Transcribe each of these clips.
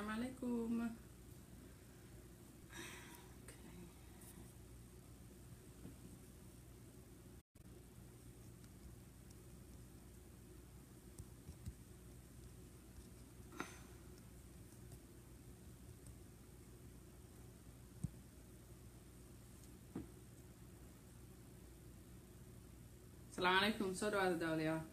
السلام عليكم السلام عليكم soo dhawaada daawadayaal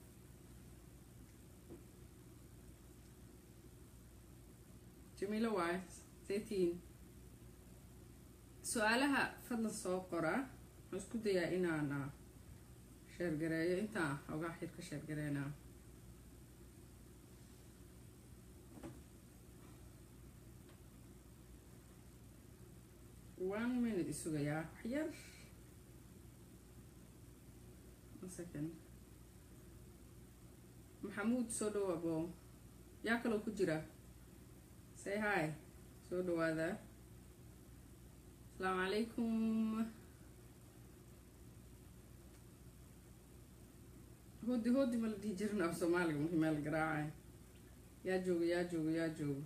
jamiilo waaye saytiin su-aalaha fadlan soo qora waxaan isku dayaa inaan sheergareeyo intaan ogaa xir ka sheergareynaa one minute isugayaa wax yar one second maxamuud soo dhawaabo yaa kaloo ku jira say hi soo dhawaada asalaamu calaykum hoodi hoodi ma la dhihi jirin af soomaaliga markii meel garaacay yaa jooga yaa jooga yaa jooga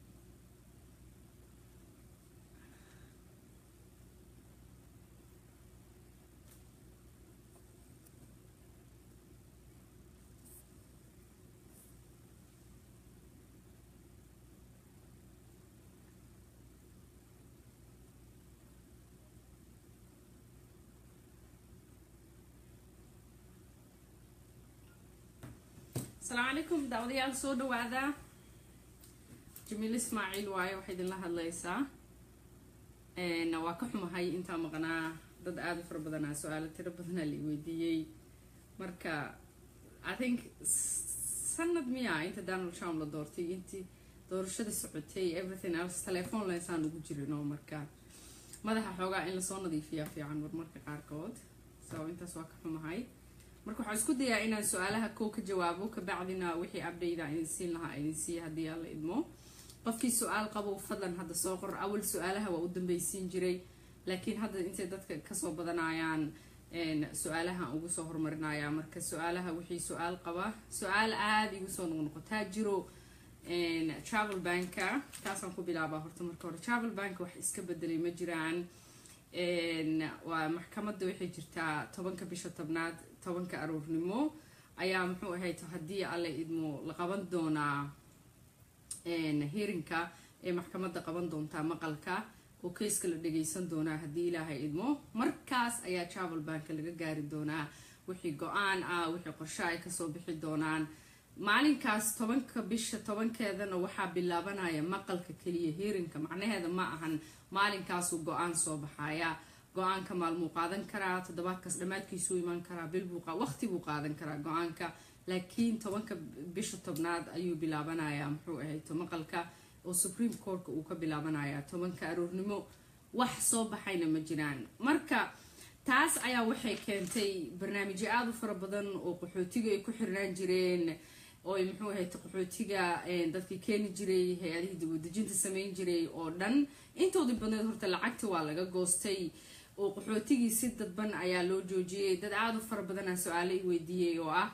asalaamu calaykum daawadayaal soo dhawaada jamiil ismaaciil waaye waxay idinla hadlaysaa waa ka xumahay intaa maqnaa dad aada u fara badanaa su-aalo tiro badanaa la weydiiyey marka i think sanad miya inta donald trump la doortay intii doorashada socotay everything else telephone leysaan ugu jirin oo marka madaxa xoogaa in lasoo nadiifiyaa fiican marmarka qaarkood so intaas waa ka xumahay marka waxaan isku dayaa inaan su-aalaha kow ka jawaabo kabacdina wixii abdayda idin siin lahaa idin siiya haddii aan la idmo qofkii su-aal qabo fadlan hadda soo qor awal su-aalaha waa u dambeysiin jiray laakiin hadda intay dadka kasoo badanayaan su-aalaha ugu soo horumarinaya marka su-aalaha wixii su-aal qaba su-aal aada igu soo noqnoqotaa jiro travel banka taasaan ku bilaabaa horta marka hore travel bank wax iska bedelay ma jiraan waa maxkamadda waxay jirtaa tobanka bisha tobnaad tobanka aroornimo ayaa muxuu ahayd haddii alle idmo la qaban doonaa heerinka ee maxkamadda qaban doontaa maqalka oo keyska la dhageysan doonaa haddii ilaahay idmo markaas ayaa travel banka laga gaari doonaa wixii go-aan ah wixii qorshe ay kasoo bixi doonaan maalinkaas tobanka bisha tobankeedana waxaa bilaabanaya maqalka keliya heerinka macnaheeda ma ahan maalinkaasuu go-aan soo baxaya go-aanka maalmuu qaadan karaa toddobaadkaas dhammaadkiisuu imaan karaa bilbuu waqti buu qaadan karaa go-aanka laakiin tobanka bisha tobnaad ayuu bilaabanayaa muxuu ahayto maqalka oo supreme courtka uu ka bilaabanaya tobanka aroornimo wax soo baxayna ma jiraan marka taas ayaa waxay keentay barnaamijyo aada u fara badan oo qaxootiga ay ku xirnaan jireen oo ay muxuu ahayta qaxootiga dadkii keeni jiray hay-adihii dibadejinta sameyn jiray oo dhan intoodii badneed horta lacagta waa laga goostay oo qaxootigii si dadban ayaa loo joojiyey dad aada u fara badanaa su-aalo i weydiiyey oo ah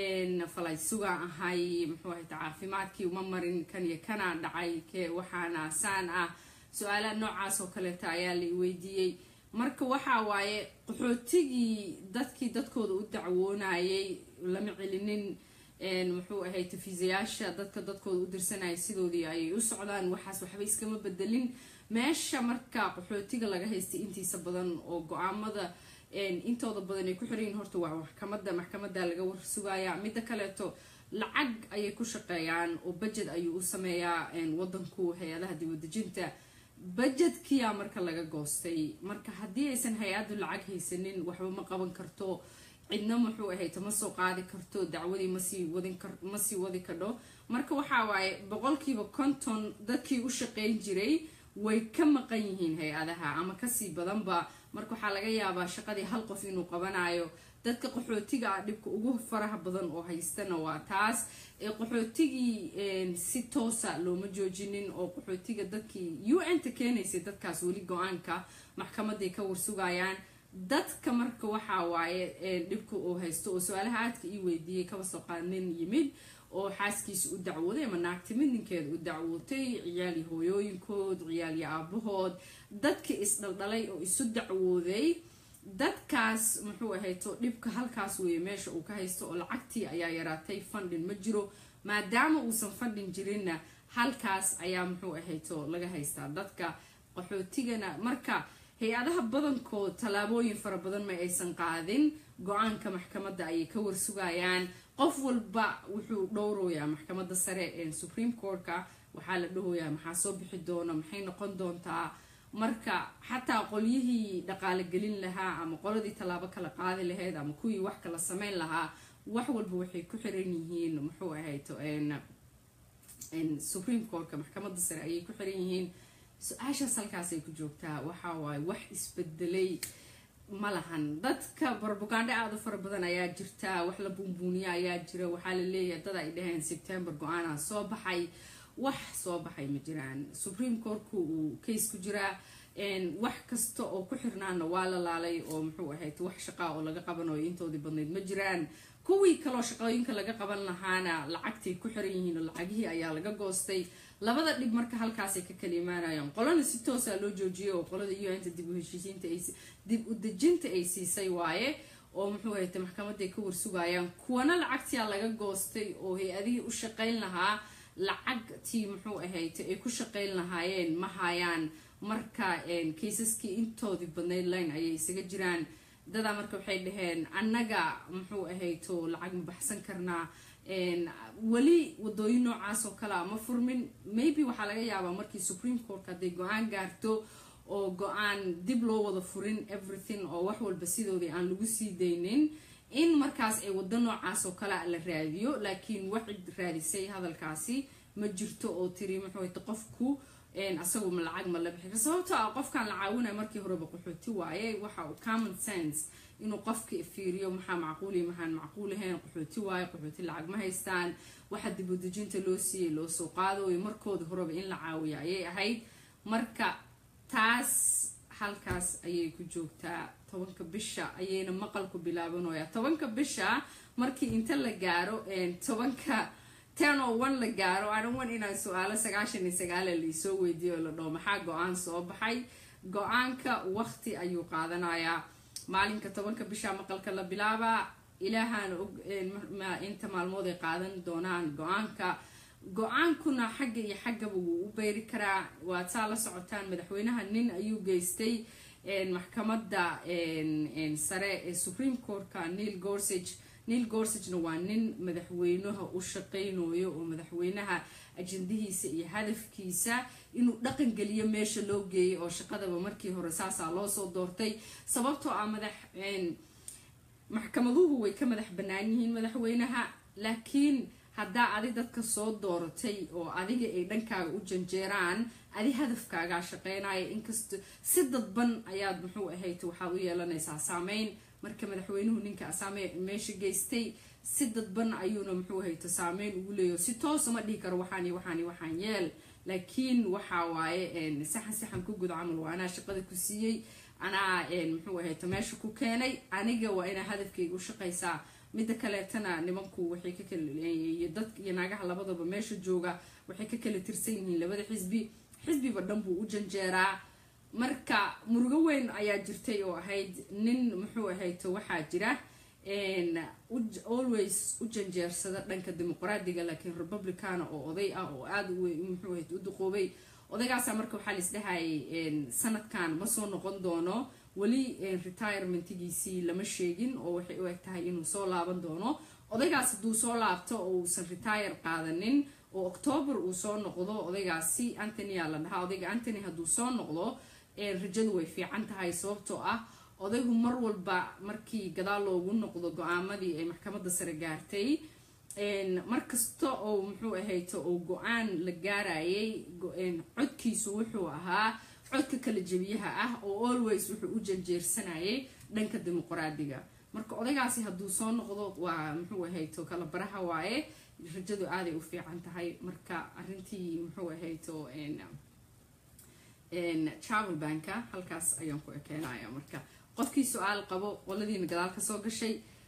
falay sugaan ahay muxuu ahayta caafimaadkii uma marin kan iyo kanaa dhacay ke waxaana saan ah su-aalaha noocaas oo kaleeta ayaa la i weydiiyey marka waxaa waaye qaxootigii dadkii dadkooda u dacwoonayay lama celinin muxuu ahay tafiisayaasha dadka dadkooda u dirsanaya sidoodii ayay u socdaan waxaas waxba iskama bedelin meesha marka qaxootiga laga haystay intiisa badan oo go-aamada intooda badan ay ku xiranyihin horta waa maxkamada maxkamada laga warsugaya midda kaleeto lacag ayay ku shaqeeyaan oo budget ayuu u sameeyaa wadanku hay-adaha dibadejinta budgetkiyaa marka laga goostay marka haddii aysan hay-addu lacag haysanin waxba ma qaban karto cidna muxuu ahayta ma soo qaadi karto dacwadii masii wadin ma sii wadi kadho marka waxaa waaye boqolkiiba konton dadkii u shaqeyn jiray way ka maqan yihiin hay-adaha ama kasii badanba marka waxaa laga yaabaa shaqadii hal qof inuu qabanayo dadka qaxootiga ah dhibka ugu faraha badan oo haystana waa taas ee qaxootigii si toosa looma joojinin oo qaxootiga dadkii u n ta keenaysay dadkaas weli go-aanka maxkamaday ka warsugayaan dadka marka waxaa waaye dhibka uu haysto oo su-aalaha aadka ii weydiiyey kaba soo qaad nin yimid oo xaaskiisa u dacwooday ama naagti mid ninkeeda u dacwootay ciyaal iyo hooyooyinkood ciyaal iyo aabahood dadkii isdhaldhalay oo isu dacwooday dadkaas muxuu ahayto dhibka halkaas weeye meesha uu ka haysto oo lacagtii ayaa yaraatay fundin ma jiro maadaama uusan fundin jirinna halkaas ayaa muxuu ahayto laga haystaa dadka qaxootigana marka hay-adaha badankood tallaabooyin fara badan ma aysan qaadin go-aanka maxkamadda ayay ka warsugayaan qof walba wuxuu dhowroyaa maxkamadda sare ee supreme courtka waxaa la dhahoyaa maxaa soo bixi doona maxay noqon doontaa marka xataa qolyihii dhaqaale gelin lahaa ama qoladii tallaabo kala qaadi lahayd ama kuwii wax kala sameyn lahaa wax walba waxay ku xiran yihiin muxuu ahayto supreme courtka maxkamadda sare ayay ku xiran yihiin su-aashaas halkaasay ku joogtaa waxa waaye wax isbedelay ma lahan dadka barbugandhe aada u fara badan ayaa jirta wax la buunbuuniya ayaa jira waxaa la leeyahay dad ay dhaheen september go-aanaa soo baxay wax soo baxay ma jiraan supreme courtku uu case ku jiraa wax kasta oo ku xirnaana waa la laalay oo muxuu ahayd wax shaqaa oo laga qabanayo intoodii badnayd ma jiraan kuwii kaloo shaqooyinka laga qaban lahaana lacagtay ku xiran yihiin oo lacagihii ayaa laga goostay labada dhib marka halkaasay ka kala imaanayaan qolana si toosa loo joojiyay oo qolada un-ta dib u heshiisiinta dib u dejinta ay siisay waaye oo muxuu ahayta maxkamaday ka warsugayaan kuwana lacagtiyaa laga goostay oo hay-adihii u shaqayn lahaa lacagtii muxuu ahayta ay ku shaqayn lahaayeen ma hayaan marka kaysaskii intoodii badnayd line ayay isaga jiraan dadaa marka waxay dhaheen annaga muxuu ahayto lacag ma baxsan karnaa weli wadooyin noocaas oo kalea ma furmin maybe waxaa laga yaabaa markii supreme court hadday go-aan gaarto oo go-aan dib loo wada furin everything oo wax walba sidoodii aan lagu sii daynin in markaas ay wado noocaas oo kalea la raadiyo laakiin wax cid raadisay hadalkaasi ma jirto oo tiri muxuuta qofku asagu ma lacag ma la bixi sababtoo ah qofkan la caawinaya markii horeba qaxooti waaye waxa uu common sense inuu qofka fiiriyo maxaa macquuliya maxaan macquulahayn qaxooti waaye qaxooti lacag ma haystaan waxa dibudejinta loo siiyey loo soo qaadooyo markooda horeba in la caawiya ayay ahayd marka taas halkaas ayay ku joogtaa tobanka bisha ayayna maqalku bilaabanooya tobanka bisha markii inta la gaaro tobanka ten oo one la gaaro anan wan inaan su-aalo sagaashan iyo sagaala laisoo weydiiyo la dhaho maxaa go-aan soo baxay go-aanka waqti ayuu qaadanayaa maalinka tobanka bisha maqalka la bilaabaa ilaahaana og inta maalmood ay qaadan doonaan go-aanka go-aankuna xagga iyo xaggaba wuu u beyri karaa waad saa la socotaan madaxweynaha nin ayuu geystay maxkamadda sare ee supreme courtka neil gorsage neil gorsagena waa nin madaxweynaha u shaqeynayo oo madaxweynaha ajandihiisa iyo hadafkiisa inuu dhaqan geliyo meesha loo geeyay oo shaqadaba markii hore saasaa loosoo doortay sababtoo ah madax maxkamaduhu way ka madax bannaan yihiin madaxweynaha laakiin haddaa adi dadka soo dooratay oo adiga ay dhankaaga u janjeeraan adi hadafkaagaa shaqeynaya inkasta si dadban ayaad muxuu ahayd waxaad u yeelanaysaa saameyn marka madaxweynuhu ninka asaame meesha geystay si dadban ayuuna muxuu hayto saameyn ugu leeyaho si toosa ma dhihi karo waxaani waxaani waxaan yeel laakiin waxa waaye saxan saxan ku gud camal waa anaa shaqada ku siiyey anaa muxuu ahayto meesha ku keenay aniga waa inaa hadafkayga u shaqaysaa midda kaleetana nimanku waxay ka kaliyo dad iyo naagaha labadaba meesha jooga waxay ka kala tirsan yihiin labada xisbi xisbiba dhan buu u janjeeraa marka murugo weyn ayaa jirtay oo ahayd nin muxuu ahayto waxaa jira always u janjeersada dhanka dimuqraadiga laakiin republicana oo oday ah oo aada muxuu ahayd u duqoobay odaygaasa marka waxaa laisdhahayay sanadkan ma soo noqon doono weli retirementigiisii lama sheegin oo waxay u eg tahay inuu soo laaban doono odaygaas hadduu soo laabto oo uusan retire qaadanin oo octoobar uu soo noqdo odaygaasi anthonyaa la dhahaa odayga anthony hadduu soo noqdo rajadu way fiican tahay sababtoo ah odaygu mar walba markii gadaal loogu noqdo go-aamadii ay maxkamadda sare gaartay markasta oo muxuu ahayto oo go-aan la gaarayay codkiisu wuxuu ahaa codka kala jebiyaha ah oo always wuxuu u janjeersanayay dhanka dimuqraadiga marka odaygaasi hadduu soo noqdo waa muxuu ahayto kala baraha waaye rajadu aaday u fiican tahay marka arintii muxuu ahayto travel banka halkaas ayaan ku ekeenaya marka qofkii su-aal qabo qoladiina gadaal ka soo gashay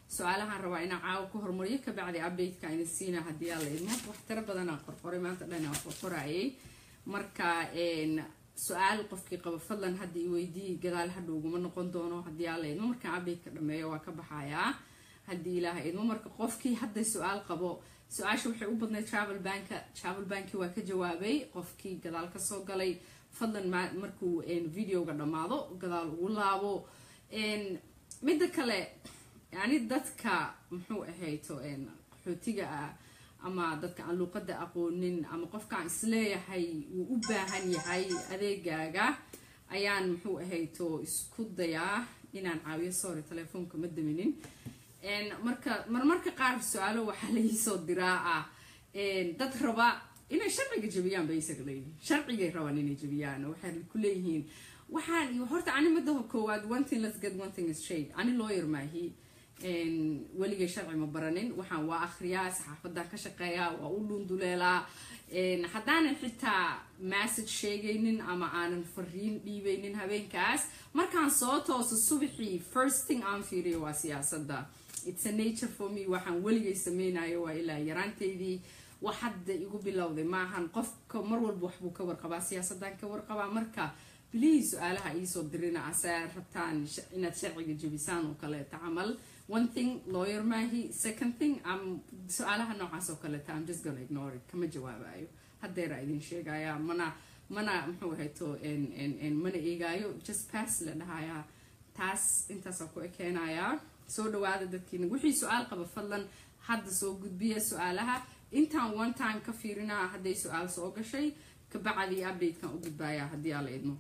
su-aalahaan rabaa inaan caawa ku hormariyo kabacdi updateka ina siina haddii alla idmo wax tiro badanaa qorqoray maanta dhan aan qorqorayay marka su-aal qofkii qaba fadlan hadda i weydii gadaal hadha uguma noqon doono haddii alla idmo markaan updateka dhameeyo waa ka baxayaa haddii ilaaha idmo marka qofkii hadday su-aal qabo su-aasha waxay u badnayd travel banka travel banki waa ka jawaabay qofkii gadaal kasoo galay fadlan markuu videoga dhammaado gadaal ugu laabo midda kale yani dadka muxuu ahayto qaxootiga ah ama dadka aan luuqada aqoonin ama qofkaan isleeyahay wuu u baahan yahay adeegaaga ayaan muxuu ahayto isku dayaa inaan caawiyo sorry telefoonka ma daminin marka marmarka qaar su-aalo waxaa lagiisoo diraa ah dad raba inay sharciga jabiyaan bay isaga leeyihiin sharcigay rabaan inay jabiyaan waxay ku leeyihiin waxaan horta ani madaha koowaad one thing let's get one thing is shade ani lawyer maahi weligay sharci ma baranin waxaan waa akhriyaa saxaafadan ka shaqeeyaa waa u dhunduleelaa haddaanan xitaa message sheegaynin ama aanan fariin dhiibaynin habeenkaas markaan soo tooso subaxii first thing aan fiiriyo waa siyaasadda it's a nature for me waxaan weligay sameynayo waa ilaa yaraanteydii wax hadda igu bilowday maahan qofka mar walba waxbuu ka warqabaa siyaasaddan ka warqabaa marka bilihii su-aalaha iisoo dirina ase rabtaan inaad sharciga jebisaan oo kaleeta camal one thing lawyer maahi second thing am su-aalaha noocaas oo kaleeta am just gonna ignore it kama jawaabayo haddeera idin sheegaya mana mana muxuu ahayto mana eegaayo just pass la dhahayaa taas intaasaa ku ekeenayaa soo dhawaada dadkiina wixii su-aal qaba fadlan hadda soo gudbiya su-aalaha intaan one time ka fiirinaa hadday su-aal soo gashay kabacdii updatekan u gudbaaya haddii aa la idmo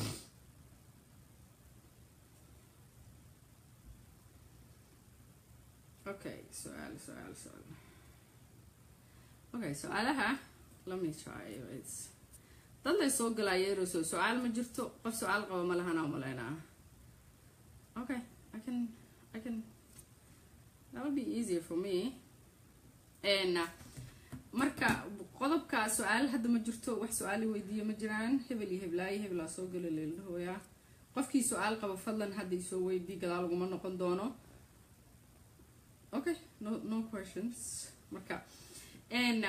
okay su-aal su-aal su-aal okay su-aalaha let me try it's dad lay soo galaayeeroso su-aal ma jirto qof su-aal qaba ma lahana umaleynaa okay i can i can that would be easier for me and uh, marka qodobka su-aal hadda ma jirto wax su-aali weydiiya ma jiraan hebel iyo heblaayo hebelaa soo gala leeldhahooyaa qofkii su-aal qaba fadlan hadda isoo weydii gadaal uguma noqon doono okay no no questions marka n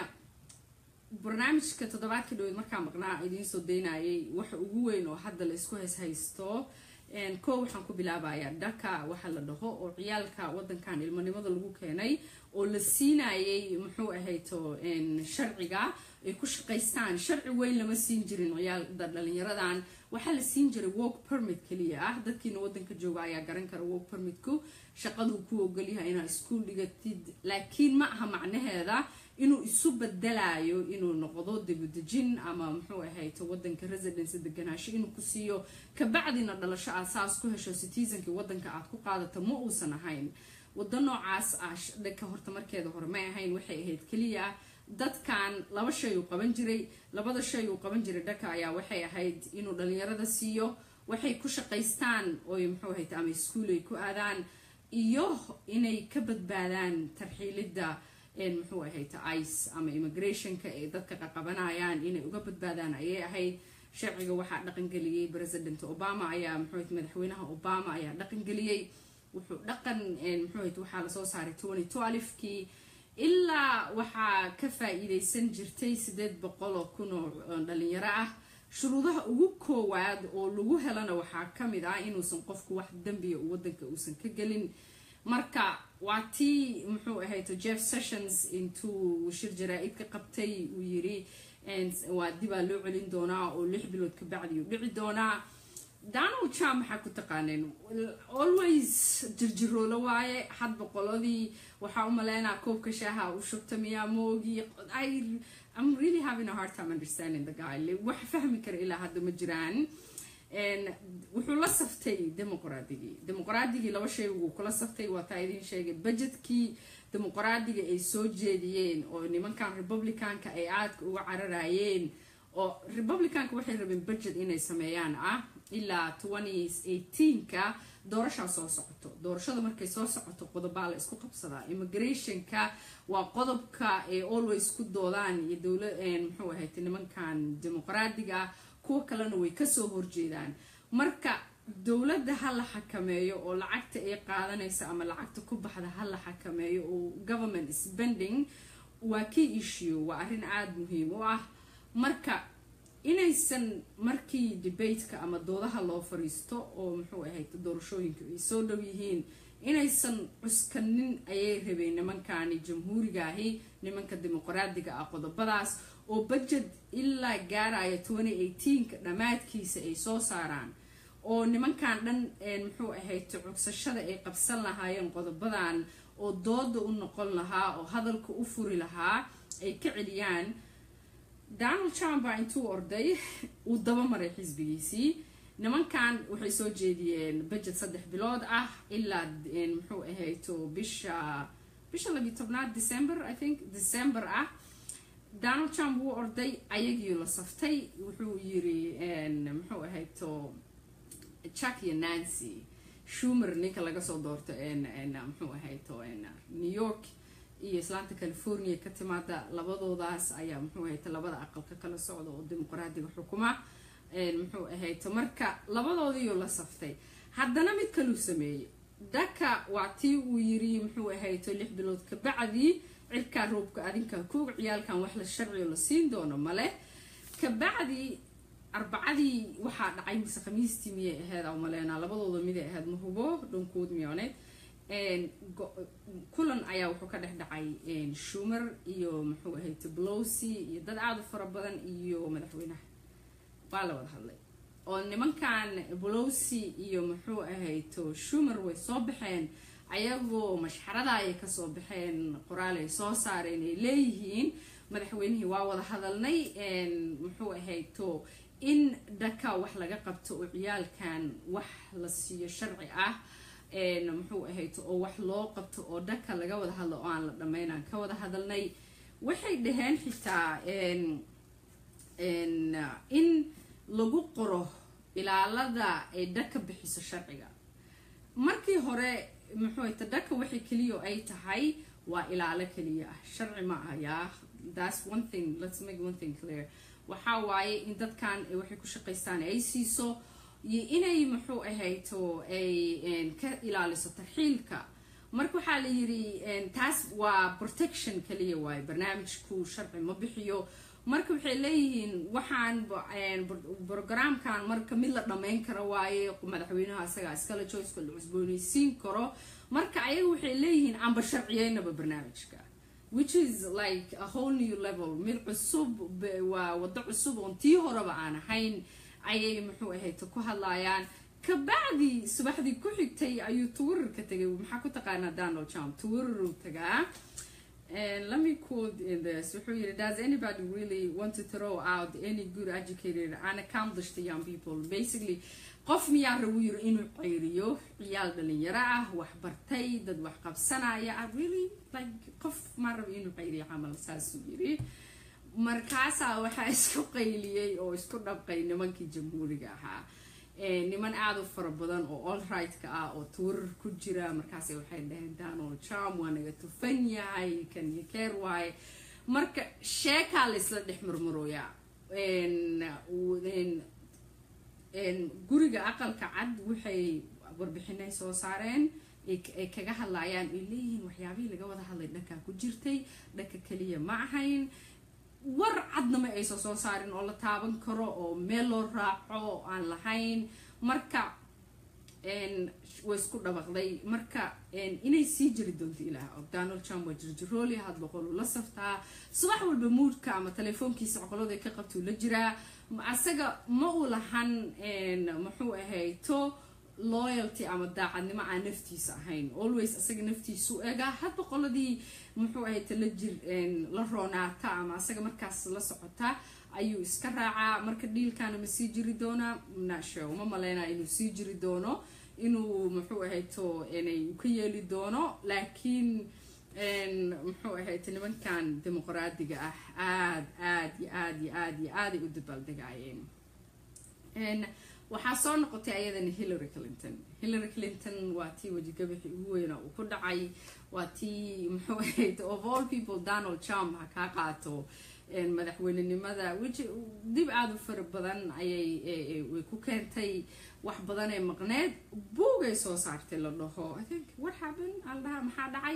barnaamijka toddobaadka dhaweyd markaa maqnaa idiin soo daynayay waxa ugu weyn oo hadda la isku hays haysto koo waxaan ku bilaabayaa dhaka waxa la dhaho oo ciyaalka wadankan ilmonimada lagu keenay oo la siinayay muxuu ahayto sharciga ay ku shaqaystaan sharci weyn lama siin jirin ciyaalda dhalinyaradan waxaa la siin jiray work permit keliya ah dadkiina wadanka jooga ayaa garan kara work permitku shaqaduu ku ogolyahay inaad iskuol dhigatid laakiin ma aha macnaheeda inuu isu bedelayo inuu noqdo dibadejin ama muxuu ahayto wadanka residency deganaansho inuu ku siiyo kabacdina dhalasho aad saas ku hesho citizenki wadanka aad ku qaadato ma uusan ahayn wado noocaas ah dhanka horta markeeda hore may ahayn waxay ahayd keliya dadkan laba shay uu qaban jiray labada shay uu qaban jiray dhanka ayaa waxay ahayd inuu dhalinyarada siiyo waxay ku shaqaystaan oy muxuu ahayt ama iskuol ay ku aadaan iyo inay ka badbaadaan tarxiilidda muxuu ahayta ice ama immigrationka ay dadka qaqabanayaan inay uga badbaadaan ayay ahayd sharciga waxaa dhaqangeliyey president obama ayaa muxuu madaxweynaha obama ayaa dhaqangeliyey wuxuu dhaqan muxuu waxaa lasoo saaray twenty twelfkii ilaa waxaa ka faa-iideysan jirtay sideed boqol oo kun oo dhalinyaro ah shuruudaha ugu koowaad oo lagu helana waxaa kamid ah inuusan qofku wax dembiya wadanka uusan ka gelin marka waa tii muxuu ahayto jeff sessions intuu shir jaraa-id ka qabtay uu yiri waa dibaa loo celin doonaa oo lix bilood kabacdi uu dhici doonaa donald trump maxaa ku taqaaneen always jirjiroola waaye had boqoladii waxaa u maleynaa koobka shaaha u shubta miyaa moogi I'm really having a hard time understanding the guy wax fahmi kara ilaa hadda ma jiraan wuxuu la saftay dimuqraadigii dimuqraadigii laba shay wuu kula saftay waa taa idiin sheegay budgetkii dimuqraadiga ay soo jeediyeen oo nimankan republicanka ay aadka uga cararayeen oo republicanka waxay rabeen budget inay sameeyaan ah ilaa ka doorashaa soo socoto doorashada markay soo socoto qodobaa la isku qabsadaa immigrationka waa qodobka ay always ku doodaan iyo dowla muxuu ahayd nimankan dimuqraadiga kuwa kalena way kasoo horjeedaan marka dowladda ha la xakameeyo oo lacagta ay qaadanaysa ama lacagta ku baxda ha la xakameeyo oo government spending waa key issue waa arrin aada muhiim u ah marka inaysan markii debateka ama doodaha loo fariisto oo muxuu ahayd doorashooyinka ay soo dhow yihiin inaysan cuskanin ayay rabeen nimankani jamhuurigaahi nimanka dimuqraadiga ah qodobadaas oo budget ilaa gaaraya ka dhammaadkiisa ay soo saaraan oo nimankan dhan muxuu ahayd cogsashada ay qabsan lahaayeen qodobadan oo dooda u noqon lahaa oo hadalka u furi lahaa ay ka celiyaan donald trump baa intuu orday uu dabamaray xisbigiisii nimankan waxay soo jeediyeen budget saddex bilood ah ilaa muxuu ahayto bisha bisha labiyi tobnaad december i think december ah donald trump wuu orday ayagii la saftay wuxuu yiri muxuu ahayto chuck iyo nancy shumer ninka laga soo doorto muxuu ahayto new york iyo islaanta california ka timaada labadoodaas ayaa muxuu ahayta labada aqalka kala socda oo dimuqraadiga xukuma muxuu ahayto marka labadoodiioo la saftay haddana mid kaluu sameeyey daka waa tii uu yiri muxuu ahayto lix bilood ka bacdii cirkaa roobka adinkaa koog ciyaalkan wax la sharciyo la siin doono male kabacdii arbacadii waxaa dhacay mise khamiistii miyay ahayd a maleenaa labadooda miday ahayd mahubo dhankood miyooneed kulan ayaa wuxuu ka dhex dhacay shumer iyo muxuu ahayto blowsy iyo dad aada u fara badan iyo madaxweynaha waa la wada hadlay oo nimankan blowsy iyo muxuu ahayto shumer way soo baxeen ayagoo mashxarada ayay kasoo baxeen qoraal ay soo saareen ay leeyihiin madaxweynihii waa wada hadalnay muxuu ahayto in dhaka wax laga qabto oo ciyaalkan wax la siiyo sharci ah muxuu ahayto oo wax loo qabto oo dhaka laga wada hadlo oo aan la dhammaynaan ka wada hadalnay waxay dhaheen xitaa in lagu qoro ilaalada ay dhaka bixiso sharciga markii hore muxuu ahayto dhaka waxay keliya ay tahay waa ilaalo keliya ah sharci ma ah yaa that's one thing let's make one thing clear waxaa waaye in dadkan waxay ku shaqaystaan ay siiso iyo inay muxuu ahayto ay ka ilaaliso tarxiilka marka waxaa la yiri taas waa protection kaliya waaye barnaamijku sharci ma bixiyo marka waxay leeyihiin waxaan brogramkan marka mid la dhammayn karo waaye madaxweynaha isagaa iskala joyska la cusboonaysiin karo marka ayaga waxay leeyihiin aanba sharciyeynaba barnaamijka which is like a whole new level mid cusub waa waddo cusub oon tii horeba aan ahayn ayay muxuu ahayto ku hadlayaan kabacdi subaxdii ku xigtay ayuu twitter-ka tagay maxaa ku taqaanaa donald trump twitteruu tagaa and let me quote in this wuxuu yidhi does anybody really want to throw out any good educated and accomplished young people basically qof miyaa rabu yiri inuu ceyriyo ciyaal dhalinyaro ah wax bartay dad wax qabsanaya ah really like qof maa raba inuu ceyriyo camal saasuu yiri markaasaa waxaa isku qayliyey oo isku dhabqay nimankii jamhuuriga ahaa niman aada u fara badan oo all right-ka ah oo twitter ku jira markaas waxay dhaheen donald trump waa naga tufan yahay kan yakeer waaye marka sheekaa laysla dhex murmurooyaa guriga aqalka cad waxay warbixinay soo saareen ay kaga hadlayaan ay leeyihiin waxyaabihii laga wada hadlay dhankaa ku jirtay dhanka keliya ma ahayn war cadna ma aysan soo saarin oo la taaban karo oo meel loo raaco oo aan lahayn marka way isku dhabaqday marka inay sii jiri doonto ilaah og donald trump waa jirjirooli had boqoluu la saftaa subax walba muudka ama telefoonkiisa coqolada ka qabtuu la jiraa asaga ma u lahan muxuu ahayto loyalty ama daacadnimo aan naftiisa ahayn always asaga naftiisu ega had boqoladii muxuu ahayta la jir la roonaata ama asaga markaas la socota ayuu iska raacaa marka dhiilkaana ma sii jiri doonaa nasho uma maleynaa inuu sii jiri doono inuu muxuu ahayto inay ka yeeli doono laakiin muxuu ahayta nimankan dimuqraadiga ah aad aad iyo aad iyo aad iyo aaday u dabaaldegaayeen waxaa soo noqotay ayadana hillary clinton hillary clinton waa tii wejigabixi ugu weyna uu ku dhacay waa tii muxuu ahayd of all people donald trump ha kaa qaato madaxweynenimada dib aada u fara badan ayay way ku keentay wax badan ee maqneed buugay soo saartay la dhaho i think what happened al dhaha maxaa dhacay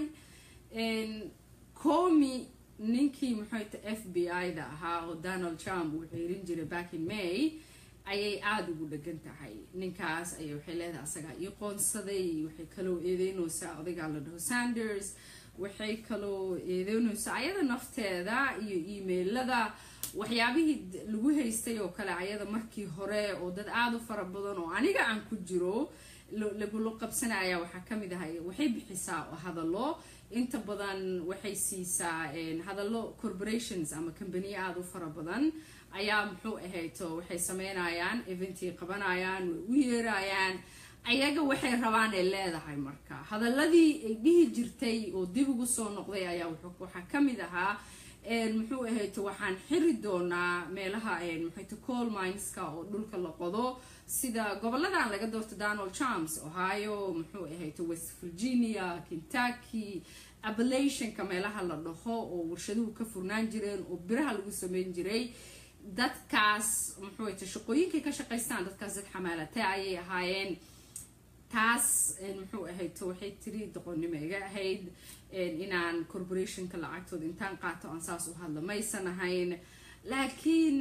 comi ninkii muxuuta f b i da ahaa oo donald trump uu xiirin jiray back in may ayay aada ugu dhegan tahay ninkaas ayay waxay leedahay asagaa ii qoonsaday waxay kaloo eedeynaysaa odaygaa la dhaho sanders waxay kaloo eedeynaysaa ayada nafteeda iyo emailada waxyaabihii lagu haystay oo kale ayada markii hore oo dad aada u fara badan oo aniga aan ku jiro lagula qabsanaya waxaa kamid ahay waxay bixisaa hadallo inta badan waxay siisaa hadallo corporations ama combaniya aada u fara badan ayaa muxuu ahayto waxay sameynayaan eventii qabanayaan way u yeerayaan ayaga waxay rabaan ay leedahay marka hadaladii ay dhihi jirtay oo dib ugu soo noqday ayaa waxaa kamid ahaa muxuu ahayto waxaan xiri doonaa meelaha muxuuta coal mineska oo dhulka la qodo sida goboladan laga doorto donald trumps ohio muxuu ahayto west virginia kentucky abalationka meelaha la dhaho oo warshaduhu ka furnaan jireen oo biraha lagu sameyn jiray dadkaas muxuu ahayto shaqooyinkay ka shaqaystaan dadkaas dad xamaalate ayay ahaayeen taas muxuu ahayto waxay tiri doqonnimo iga ahayd inaan corporationka lacagtooda intaan qaato aan saas u hadla maysan ahayn laakiin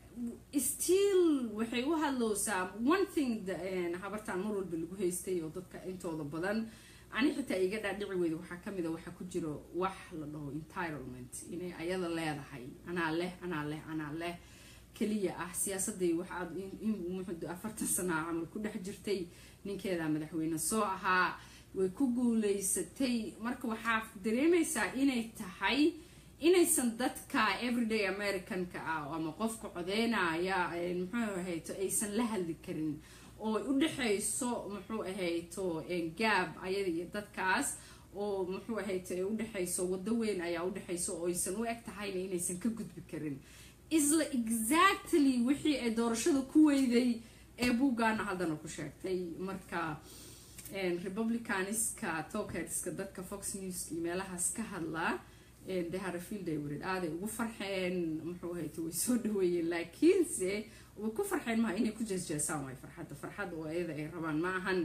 still waxay u hadlowsaa one thing habartaan mar walba lagu haystay oo dadka intooda badan ani xitaa iga dhaadhici weyda waxaa kamid a waxaa ku jiro wax la dhaho entitlement inay ayada leedahay anaa leh anaa leh anaa leh keliya ah siyaasaday waxaad afartan sanaa camal ku dhex jirtay ninkeeda madaxweyne soo ahaa way ku guuleysatay marka waxaa dareemaysaa inay tahay inaysan dadka everyday americanka ah ama qofka codeynaya muxuu ahayto aysan la hadli karin oo u dhexayso muxuu ahayto gaab ayada iyo dadkaas oo muxuu ahayto ay udhexayso wado weyn ayaa udhexayso oo aysan u eg tahayna inaysan ka gudbi karin isla exactly wixii ay doorashada ku weyday ee buuggaana haddana ku sheegtay marka republicaniska tokerska dadka fox news iyo meelahaas ka hadla deharafield ay warid aaday ugu farxeen muxuu ahayto way soo dhaweeyeen laakiinse way ku farxeen maha inay ku jeesjeesaan waay farxadda farxadda oo ayada ay rabaan ma ahan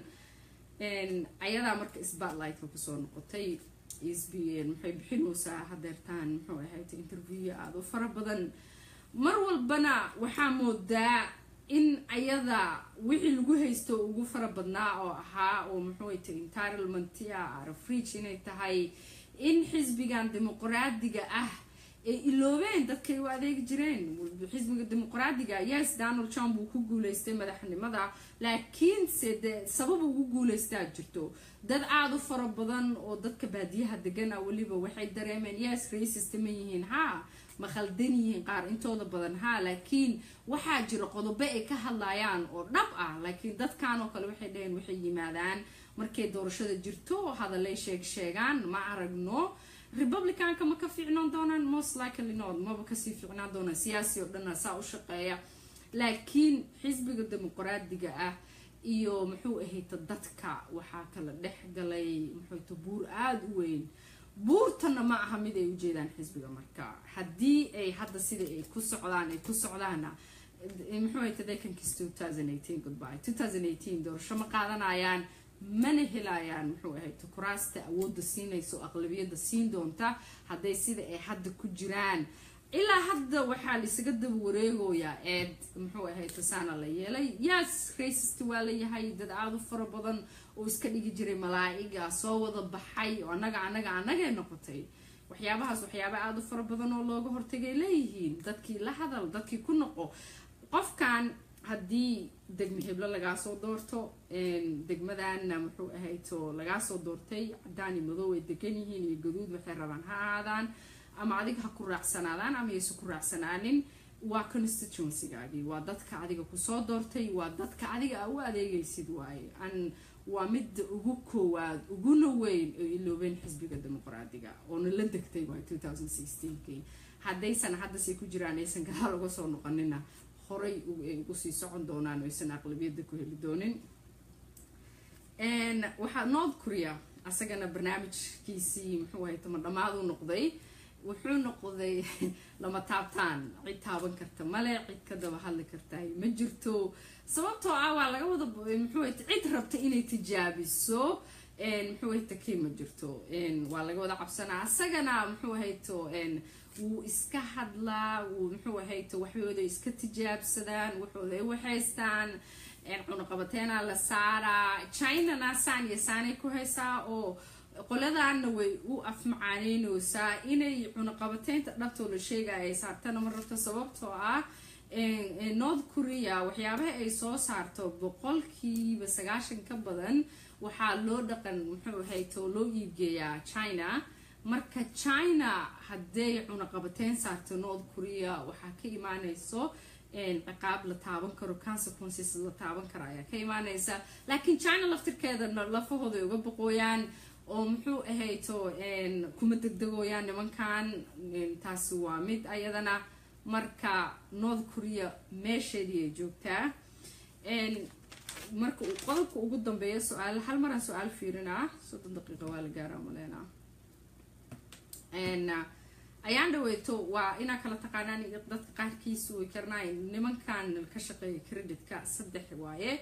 ayadaa marka spotlightka kusoo noqotay maxay bixinaysaa hadeertaan muxuu ahayto interview aada u fara badan mar walbana waxaa moodaa in ayada wixii lagu haysto ugu fara badnaa oo ahaa oo muxuuta entitlementia arafridge inay tahay in xisbigan dimuqraadiga ah ay iloobeen dadkay u adeegi jireen xisbiga dimuqraadiga yes donald trump uu ku guuleystay madaxnimada laakiinse de sabab ugu guuleystaa jirto dad aada u fara badan oo dadka baadiyaha degan ah weliba waxay dareemeen yes racist ma yihiin ha ma khaldan yihiin qaar intooda badan ha laakiin waxaa jira qodobo ay ka hadlayaan oo dhab ah laakiin dadkan oo kale waxay dhaheen waxay yimaadaan markay doorashada jirto hadalay sheeg sheegaan ma aragno republicanka ma ka fiicnaan doonaan most likely not maba kasii fiicnaan doonaan siyaasi oo dhanna saa u shaqeeya laakiin xisbiga dimuqraadiga ah iyo muxuu ahayta dadka waxaa kala dhex galay muxuuta buur aada u weyn buurtana ma aha mid ay ujeedaan xisbiga marka haddii ay hadda sida ay ku socdaan ay ku socdaana muxuu ahayta deekankis goodby doorasho ma qaadanayaan mana helayaan muxuu ahayta kuraasta awoodda siinaysa oo aqlabiyadda siin doonta hadday sida ay hadda ku jiraan ilaa hadda waxaa laisaga daba wareegoyaa eed muxuu ahayta saana la yeelay yes racist waa layahay dad aada u fara badan oo iska dhigi jiray malaa-iga soo wada baxay oo annaga annaga annagay noqotay waxyaabahaas waxyaaba aada u fara badan oo looga hortagay leeyihiin dadkii la hadal dadkii ku noqo qofkan haddii degme heblo lagaa soo doorto degmadana muxuu ahayto lagaa soo doortay cadaan iyo madow ay degan yihiin iyo gaduud waxay rabaan ha ahaadaan ama adiga ha ku raacsanaadaan ama yaysa ku raacsanaanin waa constituencygaagii waa dadka adiga kusoo doortay waa dadka adiga a u adeegaysid waaye an waa midda ugu koowaad uguna weyn oo iloobeen xisbiga dimuqraadiga oona la degtay waay kii haddaysan haddase ku jiraan aysan gadaal uga soo noqonina horay ay ugu sii socon doonaan aysan aqlabiyadda ku heli doonin waxaa north korea asagana barnaamijkiisii muxuu ahay tama dhammaadu noqday wuxuu noqday lama taabtaan cid taaban karta male cid ka daba hadli kartahay ma jirto sababtoo ah waa laga wada muxuu cid rabta inay tijaabiso muxuu hayta kii ma jirto waa laga wada cabsanaa isagana muxuu hayto wuu iska hadlaa wuu muxuu hayto waxooda iska tijaabsadaan waxooda ay waxaystaan cunaqabateena la saaraa chinana saan iyo saanay ku haysaa oo qoladaana way u afmacaaneyneysaa inay cunaqabateynta dhabtoo la sheegaya ay saartana ma rabto sababtoo ah north korea waxyaabaha ay soo saarto boqolkiiba sagaashan ka badan waxaa loo dhaqan muxuu hayto loo iibgeeyaa china marka china hadday cunaqabateyn saarto north korea waxaa ka imaaneyso ciqaab la taaban karo consequences la taaban karo ayaa ka imaaneysa laakiin china laftirkeeda lafahooda ay uga boqooyaan oo muxuu ahayto kuma degdegooyaan nimankan taasi waa mid ayadana marka north korea meesheedii ay joogtaa marka uu qodobka ugu dambeeya su-aal hal maraan su-aal fiirinaa soddon daqiiqa waa la gaaraa maleenaa ayaan dhaweyto waa inaa kala taqaanaan dadka qaarkiisu way karnaay nimankan ka shaqeeya creditka saddex waaye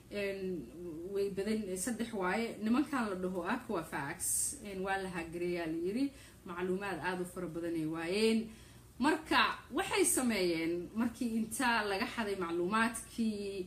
way badan saddex waaye nimankan la dhaho aquafax waa la hagareeyaa la yiri macluumaad aada u fara badanay waayeen marka waxay sameeyeen markii inta laga xaday macluumaadkii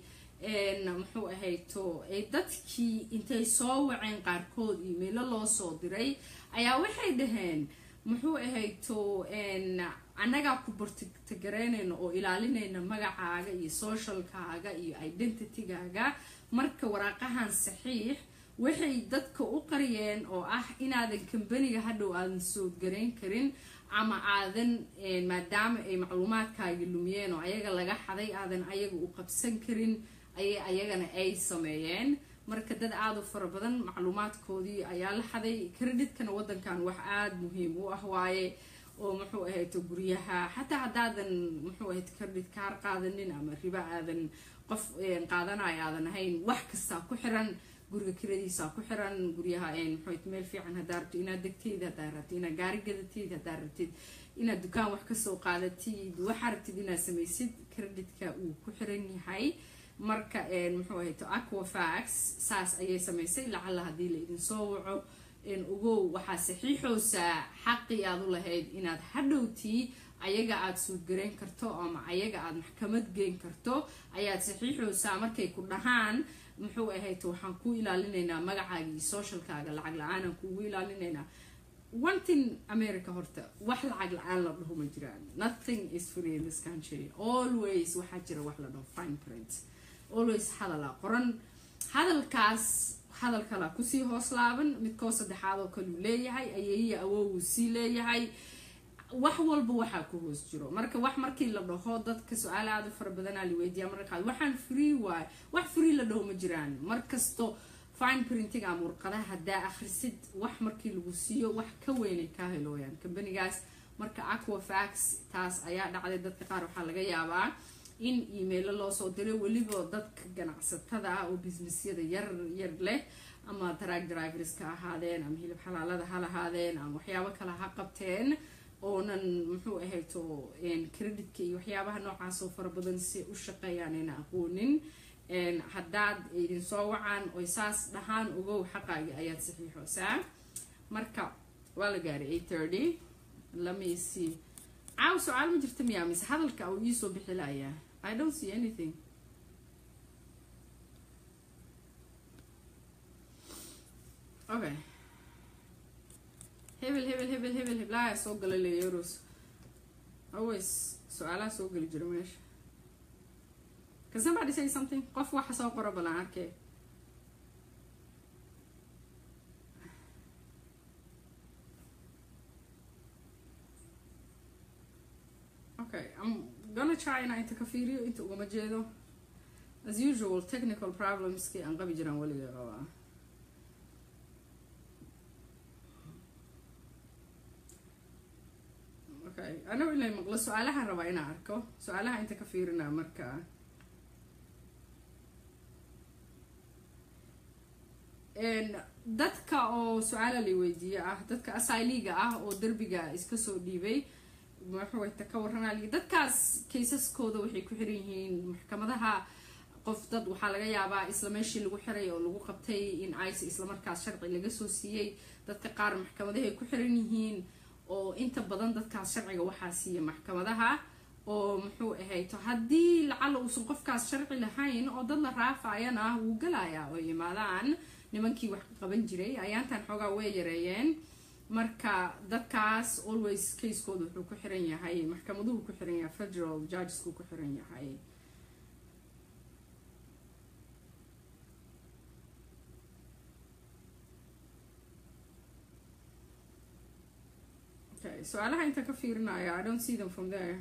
muxuu ahayto dadkii intay soo waceen qaarkood imailo loo soo diray ayaa waxay dhaheen muxuu ahayto annagaa ku bartagareynayna oo ilaalinayna magacaaga iyo socialkaaga iyo identitygaaga marka waraaqahan saxiix waxay dadka u qariyeen oo ah inaadan kambaniga hadhow aadan soodgarayn karin ama aadan maadaama ay macluumaadkaagi lumiyeen oo ayaga laga xaday aadan ayaga u qabsan karin ayay ayagana ay sameeyeen marka dad aada u fara badan macluumaadkoodii ayaa la xaday creditkana wadankan wax aada muhiim u ah waaye oo muxuu ahayto guryaha xataa haddaadan muxuu ahayd credit kaar qaadanin ama ribo aadan qof qaadanayo aadan ahayn wax kastaa ku xiran guriga kiradiisa ku xiran guryaha muxuu meel fiican haddaa rabtid inaad degtid haddaa rabtid inaad gaari gadatid haddaa rabtid inaad dukaan wax kasoo qaadatid waxaa rabtid inaad samaysid creditka uu ku xiran yahay marka muxuu ahayto aquafax saas ayay samaysay lacalla haddii la idin soo waco ogow waxaa saxiixoosaa xaqii aad u lahayd inaad hadhowtii ayaga aada suudgarayn karto ama ayaga aada maxkamad geyn karto ayaad saxiixoosaa markay ku dhahaan muxuu ahayto waxaan ku ilaalinaynaa magacaagii socialkaaga lacag la-aanaan kuugu ilaalinaynaa one thing america horta wax lacag la-aan la dhaho ma jiraan nothing is free in this country always waxaa jira wax la dhaho fine print always hadalaa qoran hadalkaas hadal kalaa kusii hoos laaban midkoo saddexaad oo kaleu leeyahay ayeeya awowuu sii leeyahay wax walba waxaa ku hoos jiro marka wax markii la dhaho dadka su-aal aada u fara badanaa la weydiiya marka qaad waxaan free waay wax free la dhaho ma jiraan markasto fine printing ama warqadaha haddaa akhrisid wax markii lagu siiyo wax ka weynay kaa helooyaan kambanigaas marka aquafax taas ayaa dhacday dadka qaar waxaa laga yaabaa in emailo loo soo diray weliba dadka ganacsatada ah oo businessyada yar yar leh ama track drivers ka ahaadeen ama hilib xalaalada ha lahaadeen ama waxyaabo kale ha qabteen oonan muxuu ahayto creditka iyo waxyaabaha noocaasoo fara badan si u shaqeeyaan ayna aqoonin haddaad idin soo wacaan oy saas dhahaan ogow xaqaagi ayaad saxiixoosaa marka waa la gaaray eight thirty lamisi caaw su-aal ma jirta miyaa mise hadalka uu iisoo bixi layaa i don't see anything okay hebel hebel hebel hebel heblaha soo gala leeyaros always su-aalaha soo geli jira meesha can somebody say something qof waxa soo qoro balan arkee okay i'm gonna try inaa inta ka fiiriyo inta ugama jeedo as usual technical problemskii aan qabi jiraan weliga qabaa okay anagu inay maqlo su-aalahaan rabaa inaan arko su-aalaha inta ka fiirinaa marka dadka oo su-aala la weydiiye ah dadka asyliga ah oo derbiga iska soo dhiibay maxuwayta ka waranay dadkaas kaysaskooda waxay ku xiran yihiin maxkamadaha qof dad waxaa laga yaabaa isla meeshii lagu xiray oo lagu qabtay in ice islamarkaas sharci laga soo siiyey dadka qaar maxkamadahay ku xiran yihiin oo inta badan dadkaas sharciga waxaa siiya maxkamadaha oo muxuu ahayto haddii lacala uusan qofkaas sharci lahayn oo dad la raafayana wuu galayaa oo yimaadaan nimankii wax qaban jiray ayaantan xoogaa way yareeyeen marka dadkaas always kaskooda wuxuu ku xiran yahay maxkamaduhu ku xiran yahay federal judgesku ku xiran yahay okay su-aalaha inta ka fiirinaya i don't see them from there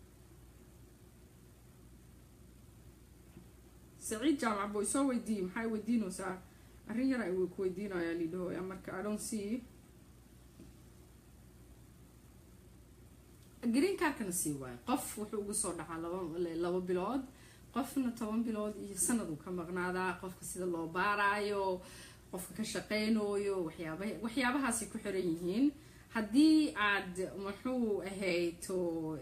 saciid jaamac boy soo weydiiye maxay weydiinaysaa arrin yar ay ku weydiinayaa lidhahooya marka i don't see green carkana sii waayo qof wuxuu uga soo dhacaa laba laba bilood qofna toban bilood iyo sanad uu ka maqnaadaa qofka sida loo baaraayo qofka ka shaqeynooyo waxyaaba waxyaabahaasay ku xiran yihiin haddii aad muxuu ahayto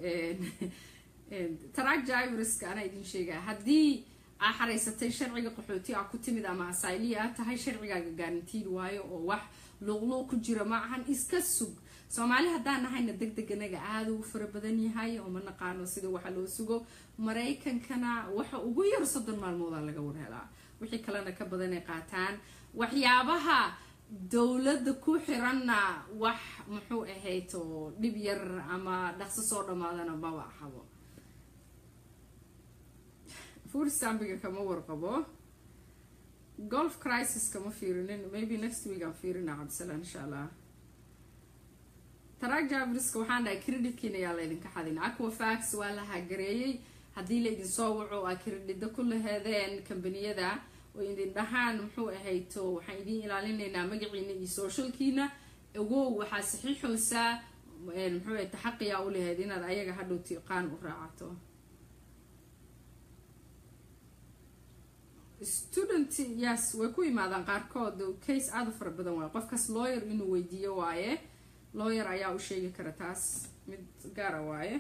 taraag jivriska anaa idin sheegaya haddii aa xaraysatay sharciga qaxooti a ku timid ama asayliya a tahay sharcigaaga garantiin waayo oo wax luuqluuq ku jira ma ahan iska sug soomaali haddaan nahayna deg deganaga aada ugu fara badan yahay oo ma naqaano sida waxa loo sugo maraykankana waxa ugu yar soddon maalmooda laga warhelaa wixii kalena ka badanay qaataan waxyaabaha dowladda ku xiranna wax muxuu ahayto dhib yar ama dhaqso soo dhammaadana maba ahabo fursambiga kama warqabo golf crisis kama fiirinin maybe next week aan fiirina cabdisalaan insha allah taraag javriska waxaan dhahay creditkiina ayaa laydinka xadin aquafax waa la hagareeyey haddii laydin soo waco aa credida ku laheedeen kambaniyada oo idin dhahaan muxuu ahayto waxaan idin ilaalinaynaa magaciina iyo socialkiina ogow waxaa saxiixoosaa muxuu ahayto xaqiyaa u laheyd inaad ayaga hadhow tiqaan u raacato student yes way ku yimaadaan qaarkood case aada u fara badan waaye qofkaas lawyer inuu weydiiyo waaye lawyer ayaa u sheegi kara taas mid gaara waaye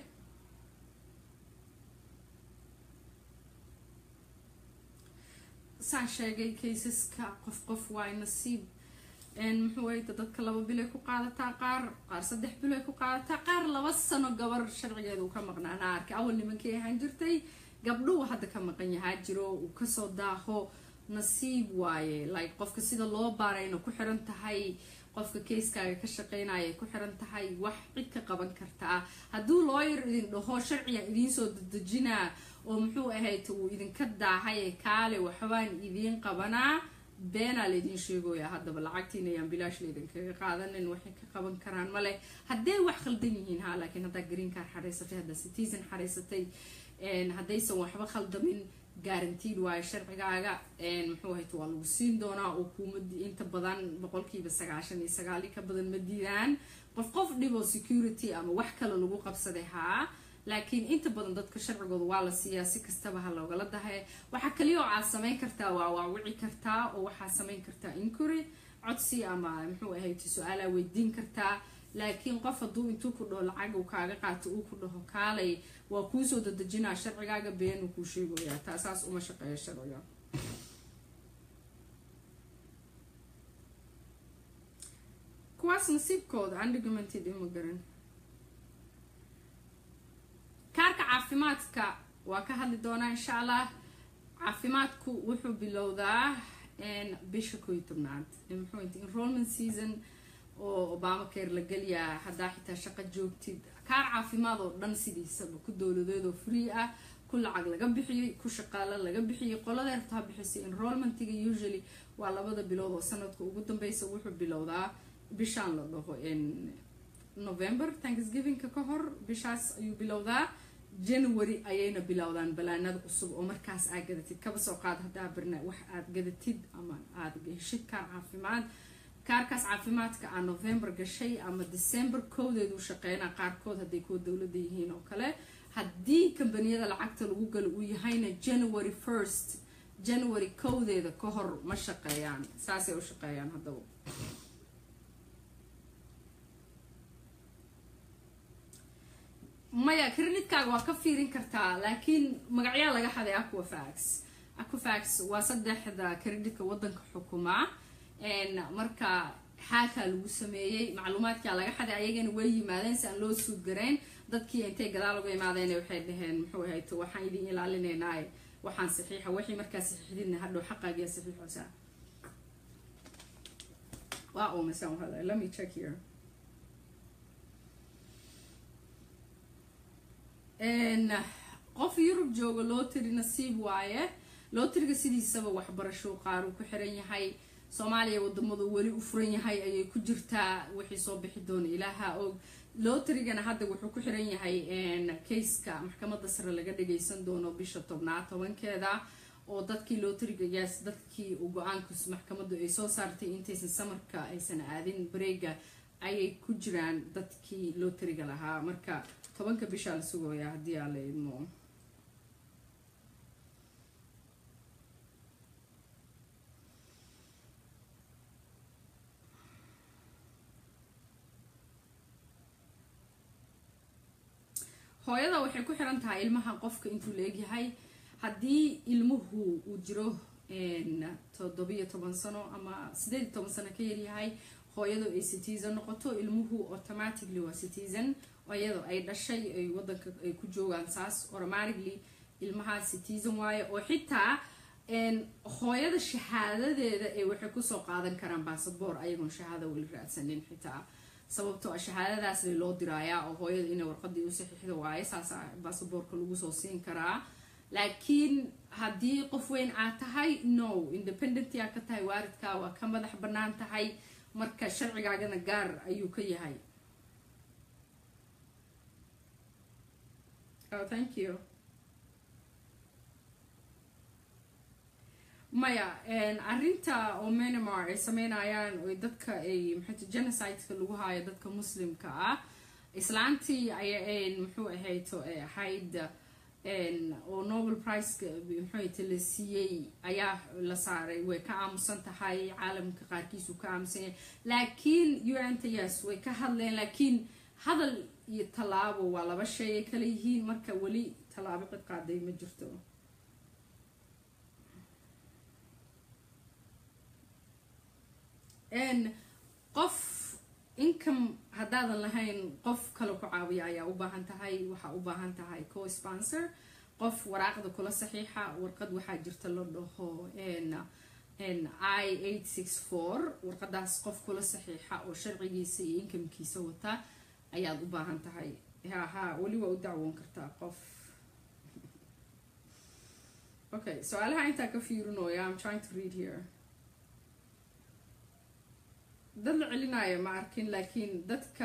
saan sheegay caseska qof qof waay nasiib muxuu ahayta dadka laba bilay ku qaadataa qaar qaar saddex bilay ku qaadataa qaar laba sano gabar sharcigeeda uu ka maqnaana arkay awal nimankii ahaan jirtay gabdhuhu hadda ka maqan yahaa jiro uu kasoo daaho nasiib waaye like qofka sida loo baarayna ku xiran tahay qofka kayskaaga ka shaqeynaya ay ku xiran tahay wax cid ka qaban kartaa hadduu looyar idin dhaho sharcigan idiinsoo dadejinaa oo muxuu ahayd uu idinka daahay kaale waxbaan idiin qabanaa beenaa laydin sheegoya haddaba lacagtiina ayaan bilaash laydinkaga qaadanin waxay ka qaban karaan male hadday wax khaldan yihiin ha laakiin haddaa greencar xaraysatay haddaa citizen xaraysatay haddaysan waxba khaldamin garantiin waayo sharcigaaga muxuu ahayt waa lagu siin doonaa oo kuuma inta badan boqolkiiba sagaashan iyo sagaali ka badan ma diidaan qof qof dhibo security ama wax kale lagu qabsaday haa laakiin inta badan dadka sharcigooda waa la siiyaa si kastaba ha loogala dahay waxaa kaliya oo aad samayn kartaa waa waawici kartaa oo waxaa samayn kartaa inquiry codsi ama muxuu ahayd su-aalaa weydiin kartaa laakiin qof hadduu intuu ku dhaho lacag uu kaaga qaato uu ku dhaho kaalay waa kuusoo dadejinaa sharcigaaga beenuu kuu sheegayaa taasaas uma shaqeeya sharciga kuwaas nasiibkooda undocumented ima garan kaarka caafimaadka waa ka hadli doonaa insha allah caafimaadku wuxuu bilowdaa bisha koo iyo tobnaad muxuu enrollment season oo obama care la geliyaa haddaa xitaa shaqo joogtid kaar caafimaad oo dhan sidiisaba ku dowladeed oo free ah ku lacag laga bixiyey ku shaqaalo laga bixiyey qolada rabtaa bixisay enrollmentiga usually waa labada bilood oo sanadka ugu dambeysa wuxuu bilowdaa bishaan la dhaho november thanksgivingka ka hor bishaas ayuu bilowdaa january ayayna bilowdaan balaanada cusub oo markaas aad gadatid kaba soo qaad haddaa barna wax aad gadatid ama aad heshid kaar caafimaad kaarkaas caafimaadka aa november gashay ama december kowdeedu shaqeynaa qaarkood hadday kuwa dowladda yihiin oo kale haddii kambaniyada lacagta lagu galo uu yahayna january first january kowdeeda ka hor ma shaqeeyaan saasay u shaqeeyaan haddaba maya creditkaaga waa ka fiirin kartaa laakiin magacyaa laga xaday aquafax aquafax waa saddexda creditka wadanka xukumaa marka xaakaa lagu sameeyey macluumaadkaa laga xaday ayagana way yimaadeen si aan loo suud garayn dadkii intay gadaal uga imaadeen waxay dhaheen muxuu ahayd waxaan idin ilaalinaynaa waxaan saxiixa wixii markaa saxiixdidna hadhow xaqaagiya saxiixoosa waa umasaan hada let me check here qof yurub jooga lotary nasiib waaye lotriga sidiisaba waxbarasho qaar uu ku xiran yahay soomaaliya wadamadu weli u furan yahay ayay ku jirtaa wixii soo bixi doona ilaaha og lotrigana hadda wuxuu ku xiran yahay kayska maxkamada sare laga dhagaysan doono bisha tobnaad tobankeeda oo dadkii lotriga yaas dadkii uu go-aanka maxkamadu ay soo saartay intaysan samarka aysan aadin bareega ayay ku jiraan dadkii lotriga lahaa marka tobanka bishaa la sugooyaa haddii aa la idmo hooyada waxay ku xiran tahay ilmaha qofka intuu la egyahay haddii ilmuhu uu jiro toddobiyo toban sano ama sideed iyo toban sano ka yaryahay hooyadu ay citizen noqoto ilmuhu automatically waa citizen iyadoo ay dhashay ay wadanka ay ku joogaan saas automatically ilmaha citizen waayo oo xitaa hooyada shahaadadeeda ee waxay kusoo qaadan karaan basaboor ayagoon shahaada weli raadsanin xitaa sababtoo shahaadadaas loo diraayaa oo hooyada inay warqadii u saxiixda waaye saasa basaboorka lagu soo siin karaa laakiin haddii qof weyn aad tahay no independent aa ka tahay waaridka waa ka madax bannaan tahay marka sharcigaagana gaar ayuu ka yahay oh thank you maya arrinta oo menamar ay sameynayaan oy dadka ay maxay genocideka lagu haayo dadka muslimka ah islaantii ay muxuu ahayto ay ahayd oo nobel priceka muxuuta la siiyey ayaa la saaray way ka aamusan tahay caalamka qaarkiisu ka aamusan yahay laakiin un-ta yes way ka hadleen laakiin hadal iyo tallaabo waa laba shay ay kala yihiin marka weli tallaabo cid qaaday ma jirto qof income haddaadan lahayn qof kale ku caawiya ayaa u baahan tahay waxaa u baahan tahay co sponsor qof waraaqda kula saxiixa warqad waxaa jirta la dhaho i eight six four warqadaas qof kula saxiixa oo sharcigiisa iyo incomekiisa wata ayaad u baahan tahay haha weli waa u dacwoon kartaa qof okay su-aalaha intaa ka fiirinooya im trying to read here dad la celinaayo ma arkin laakiin dadka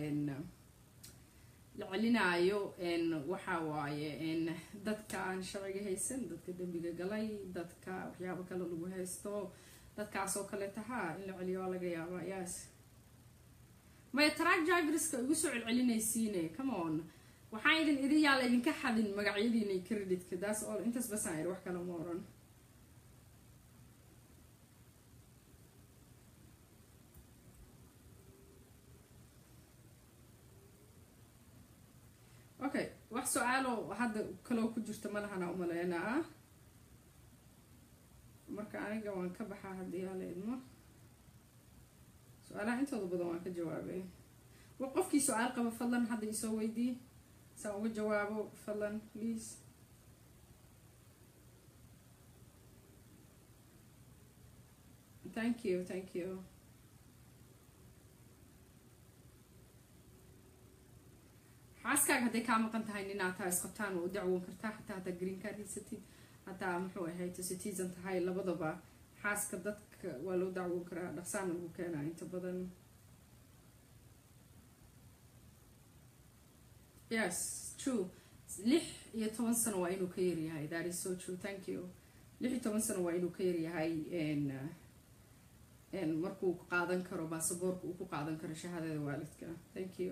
la celinaayo waxa waaye dadka aan sharciga haysan dadka dembiga galay dadka waxyaabo kale lagu haysto dadkaasoo kale tahaa in la celiyo waa laga yaabaa yaas maya track driverska igu soo celcelinaysiine come on waxaan idin idin yaala idinka xadin magacyadiina creditka daas all intaas basaan idhi wax kale ma oran okay wax su-aalo hadda kaloo ku jirta malahana umaleynaa marka aniga waan ka baxaa haddii hala idmo su-aalaha intooda badan waan ka jawaabay qofkii su-aal qaba fadlan hadda isoo weydii saan uga jawaabo fadlan please thank you thank you xaaskaaga hadday kaa maqan tahay ninaad taa isqabtaan waa u dacwoon kartaa xataa haddaa green card haysatid hataa muxuu ahayd citizen tahay labadaba xaaska dadka waa loo dacwoon karaa dhaqsaana lagu keenaa inta badan yes true lix iyo toban sano waa inuu ka yaryahay that is so true thank you lix iyo toban sano waa inuu ka yaryahay markuu qaadan karo baasaboorka uu ku qaadan karo shahaadada waalidka thank you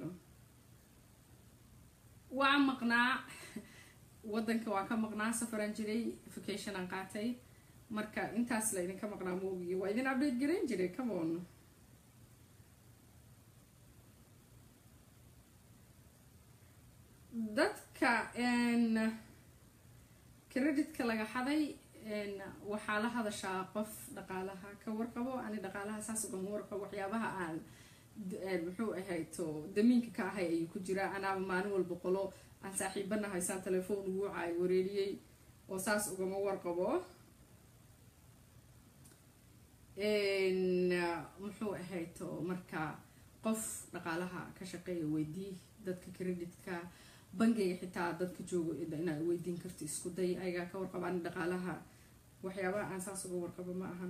waa maqnaa wadanka waa ka maqnaa safaraan jiray vacation aan qaatay marka intaas la idinka maqnaa moogiyo waa idin update garayn jiray come on dadka creditka laga xaday waxaa la hadashaa qof dhaqaalaha ka warqabo ani dhaqaalaha saas ugama warqabo waxyaabaha aan muxuu ahayto damiinka ka ahay ayuu ku jiraa anaaba maalin walba qolo aan saaxiibana haysaan telefoon ugu caay wareeriyey oo saas ugama warqabo muxuu ahayto marka qof dhaqaalaha ka shaqeeya weydii dadka creditka bangiga xitaa dadka joogo inaad weydiin karto isku day ayagaa ka warqabaan dhaqaalaha waxyaabaha aan saas uga warqabo ma ahan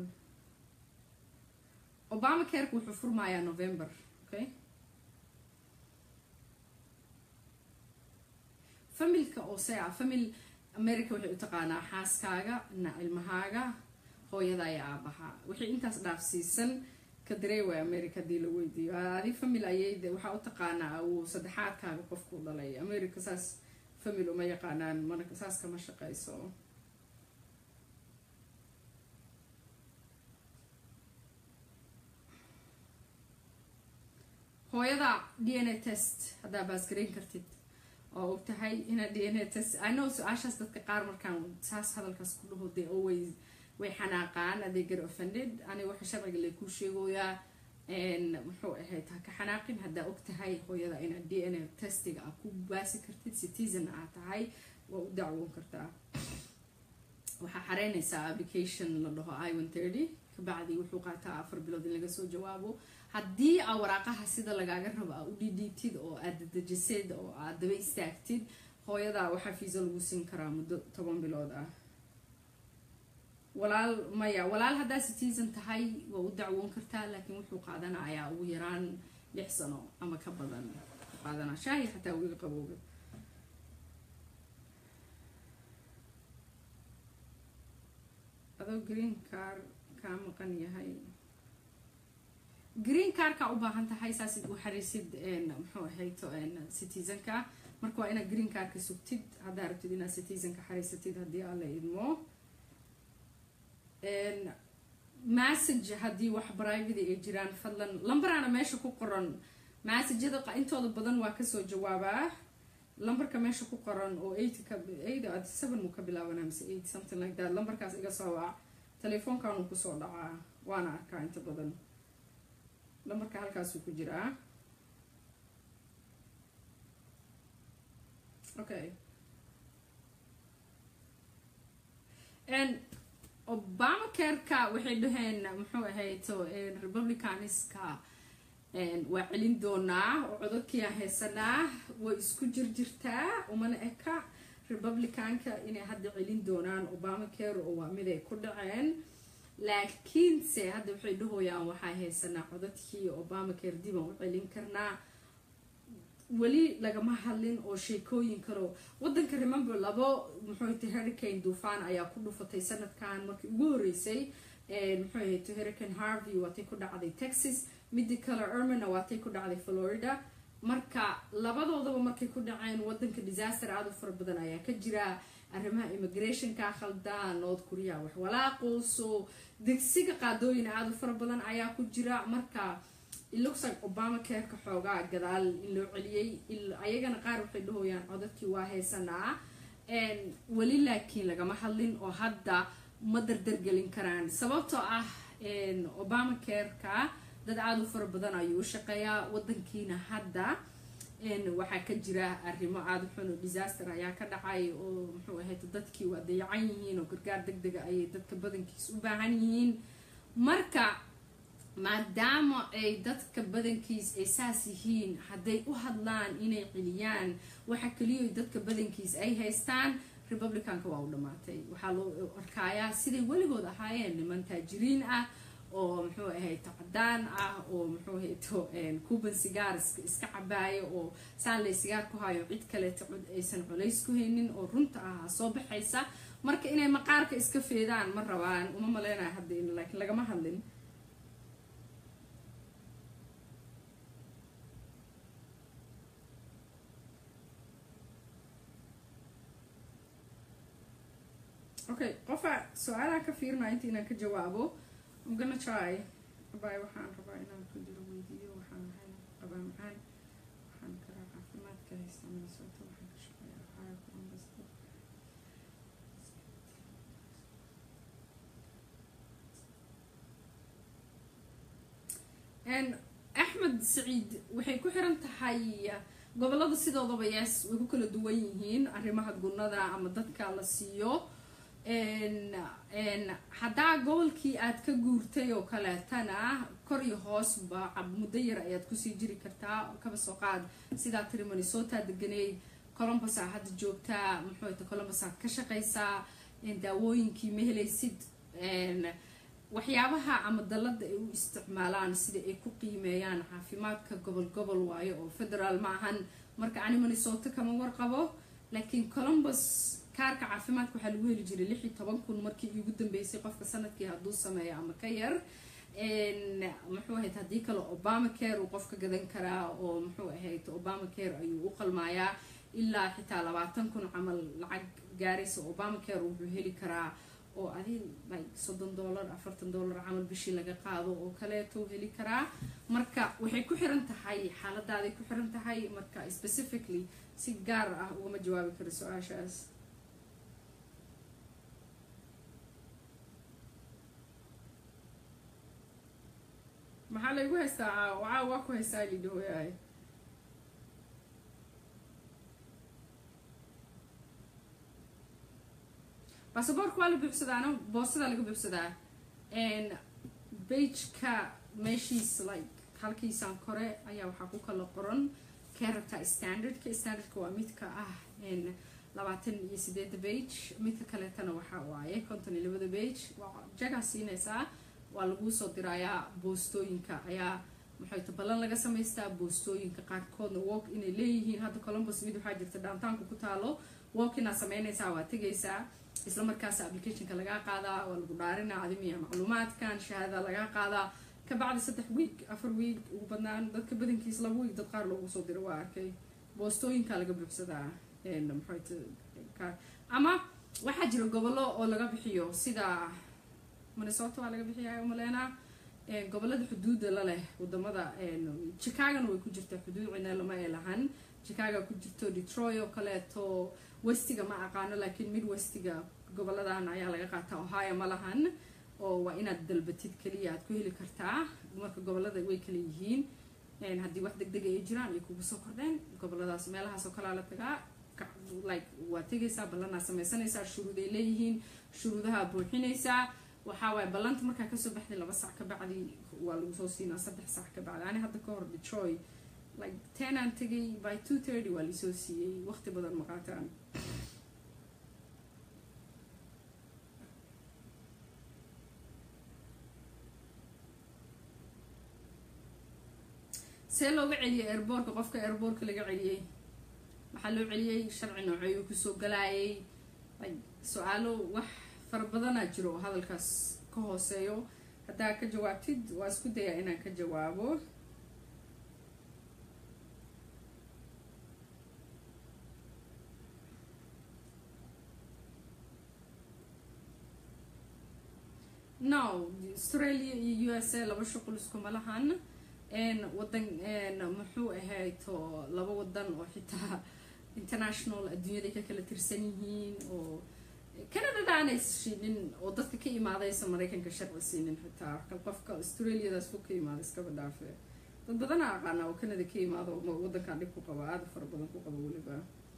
obama careka wuxuu furmayaa november okay familka oo sea famil america waxay u taqaanaa xaaskaaga na ilmahaaga hooyada iyo aabaha wixii intaas dhaafsiisan ka dareeway america hadii la weydiiyo adi famil ayay waxaa u taqaanaa uu saddexaadkaaga qofku dhalay america saas famil uma yaqaanaan mana saas kama shaqeyso hooyada d n a test haddaa baasgarayn kartid oo og tahay inaad d n a test ano su-aashaas dadka qaar markaan saas hadalkaas ku dhaho they always way xanaaqaan aday gar offended aniga waxa sharciga lay kuu sheegoyaa muxuu ahayd ha ka xanaaqin haddaa og tahay hooyada inaad d n a testiga aad ku baasi kartid citizen aad tahay waa u dacwoon kartaa waxaa xareynaysaa application la dhaho i one thirty kabacdi wuxuu qaataa afar bilood in laga soo jawaabo haddii aa waraaqaha sida lagaaga rabo aa u dhidhiibtid oo aad dadejisid oo aad daba istaagtid hooyadaa waxaa fiisa lagu siin karaa muddo toban bilood ah walaal maya walaal haddaa citizen tahay waa u dacwoon kartaa laakiin wuxuu qaadanayaa ugu yaraan lix sano ama ka badan qaadanaa shaahi xataa wiga qabooga adoo green car kaa maqan yahay green carka u baahan tahay saasid u xariisid muxuu ahayto citizenka marka waa inaad green carka sugtid haddaa rabtid inaad citizenka xariisatid haddii aan la idmo message haddii wax private ay jiraan fadlan lambarana meesha ku qoran messajyada intooda badan waa kasoo jawaabaa lambarka meesha ku qoran oo eight ka eight seven muu ka bilaabanaa mise eight something like that lambarkaas iga soo wac telefoonkan uu kusoo dhacaa waana arkaa inta badan lambarka halkaasuu ku jiraa okay obama careka waxay dhaheen muxuu ahayto republicaniska waa celin doonaa oo codadkiia haysanaa way isku jirjirtaa umana eka republicanka inay hadda celin doonaan obama care oo waa mid ay ku dhaceen laakiinse hadda waxay dhahooyaan waxaa haysanaa codadkii obama care diban u celin karnaa weli lagama hadlin oo sheekooyin kaloo wadanka remember labo muxuuta hurricane duufaan ayaa ku dhufatay sanadkan markii ugu horeysay muxuu ahayto hurricane harvey waatay ku dhacday texas midi kale ermana waatay ku dhacday florida marka labadoodaba markay ku dhaceen wadanka disaster aada u fara badan ayaa ka jira arrimaha immigrationka khaldan north korea wax walaaqooso degsiga qaadooyin aada u fara badan ayaa ku jira marka iluxag obama careka xoogaa gadaal in loo celiyey ayagana qaar waxay dhahooyaan codadkii waa haysanaa weli laakiin lagama hadlin oo hadda ma dardargelin karaan sababtoo ah obama careka dad aada u fara badan ayuu u shaqeeyaa wadankiina hadda waxaa ka jira arrimo aada xun oo disaster ayaa ka dhacay oo muxuu ahayd dadkii waa dayacan yihiin oo gargaar deg dega ayay dadka badankiis u baahan yihiin marka maadaama ay dadka badankiis ay saas yihiin hadday u hadlaan inay celiyaan waxa keliya dadka badankiis ay haystaan republicanka waa u dhammaatay waxaa loo arkaayaa siday weligood ahaayeen niman taajiriin ah oo muxuu ahayto cadaan ah oo muxuu ahayto cuban sigaar iska cabaayo oo saanley sigaar ku hayo cid kaleeto aysan culays ku haynin oo runta ah soo baxaysa marka inay maqaarka iska feedaan ma rabaan uma maleynayo hadda laakiin lagama hadlin okay qofa su-aalaha ka fiirnaa inta inaan ka jawaabo I'm gonna try abay waxaan rabaa inaan ku jiro weydiiyo waxaan ahay qabaa macaan waxaan karaa caafimaadka haysta minnesota waxaan ka shaqeeyaa ohio columbus axmed saciid waxay ku xiran tahay gobolada sidoodaba yes way ku kala duwan yihiin arrimaha gunada ama dadka la siiyo haddaa gobolkii aad ka guurtay oo kaleetana kor iyo hoosba muddo yar ayaad kusii jiri kartaa kaba soo qaad sidaa tiri minnesota deganeyd colombus aa hadda joogtaa muxuuta colombus aad ka shaqaysaa daawooyinkii ma helaysid waxyaabaha ama dalada ay u isticmaalaan sida ay ku qiimeeyaan caafimaadka gobol gobol waayo oo federaal ma ahan marka ani minnesota kama warqabo laakiin colombus kaarka caafimaadka waxaa lagu heli jiray lix iyo toban kun markii iigu dambeysay qofka sanadkii hadduu sameeyo ama ka yar muxuu ahayd haddii kale obama care uu qofka gadan karaa oo muxuu ahayd obama care ayuu u qalmaayaa ilaa xitaa labaatan kun camal lacag gaaraysa obama care wuxuu heli karaa oo adi like soddon dollar afartan dollar camal bishii laga qaado oo kaleeto heli karaa marka waxay ku xiran tahay xaaladaaday ku xiran tahay marka specifically si gaar ah ugama jawaabi karo su-aashaas maxaa laygu haystaa caa waa ku haystaa lidhahooyaay basaboorka waa la buuxsadaana boosadaa laga buuxsadaa bageka meeshiis like halkiisaan kore ayaa waxaa ku kala qoran character standardka standardka waa midka ah labaatan iyo sideeda bage midka kaleetana waxaa waaye konton iyo labada bage waa jagaa siinaysaa waa laguu soo dirayaa boostooyinka ayaa maxayta ballan laga samaystaa boostooyinka qaarkoodna walk inay leeyihiin hadda columbus mid waxaa jirta dhaantaanku ku taalo walk inaad samaynaysaa waa tegaysaa isla markaas applicationka lagaa qaadaa waa lagu dhaarinaa adimiya macluumaadkan shahaada lagaa qaadaa kabacdi saddex wiig afar wiig ugu badnaan dadka badankiis laba wiig dad qaar loogu soo diro waa arkay boostooyinka laga buuxsadaa ama waxaa jira gobollo oo laga bixiyo sida minnesota waa laga bixiyaa umaleynaa gobolada xuduuda la leh wadamada chicagona way ku jirtaa xuduud cina lama ay lahan chicago ku jirto detroit oo kaleeto westiga ma aqaano laakiin mid westiga goboladan ayaa laga qaataa ohio ma lahan oo waa inaad dalbatid keliya aad ku heli kartaa marka gobolada way kala yihiin haddii wax deg dega ay jiraan ay kugu soo kordheen goboladaas meelahaas oo kalea la tagaa like waa tegaysaa ballanaa sameysanaysaa shuruud ay leeyihiin shuruudaha buuxinaysaa waxaa waaye ballanta markaa kasoo baxday laba sac ka bacdi waa lagu soo siinaa saddex sac ka bacdi ani hadda ka hor detroit like ten aan tegay by two thirty waa laisoo siiyey waqti badan maqaataan see looga celiyay airboortka qofka airboortka laga celiyey waxaa loo celiyey sharci nooceeyuu kusoo galaayay su-aalo wax fara badanaa jiro oo hadalkaas ka hooseeyo haddaa ka jawaabtid waa isku dayaa inaan ka jawaabo no australia iyo u s a laba shuqul iskuma lahan wadan muxuu ahayto laba wadan oo xitaa international adduunyada ka kala tirsan yihiin oo canadada aanay siinin oo dadka ka imaadaysa maraykanka sharci siinin xitaa qofka australiadaas fog ka imaada iskaba dhaafe dad badana aqaana oo canada ka imaado wadankan dhib ku qaba aada fara badan ku qaba weliba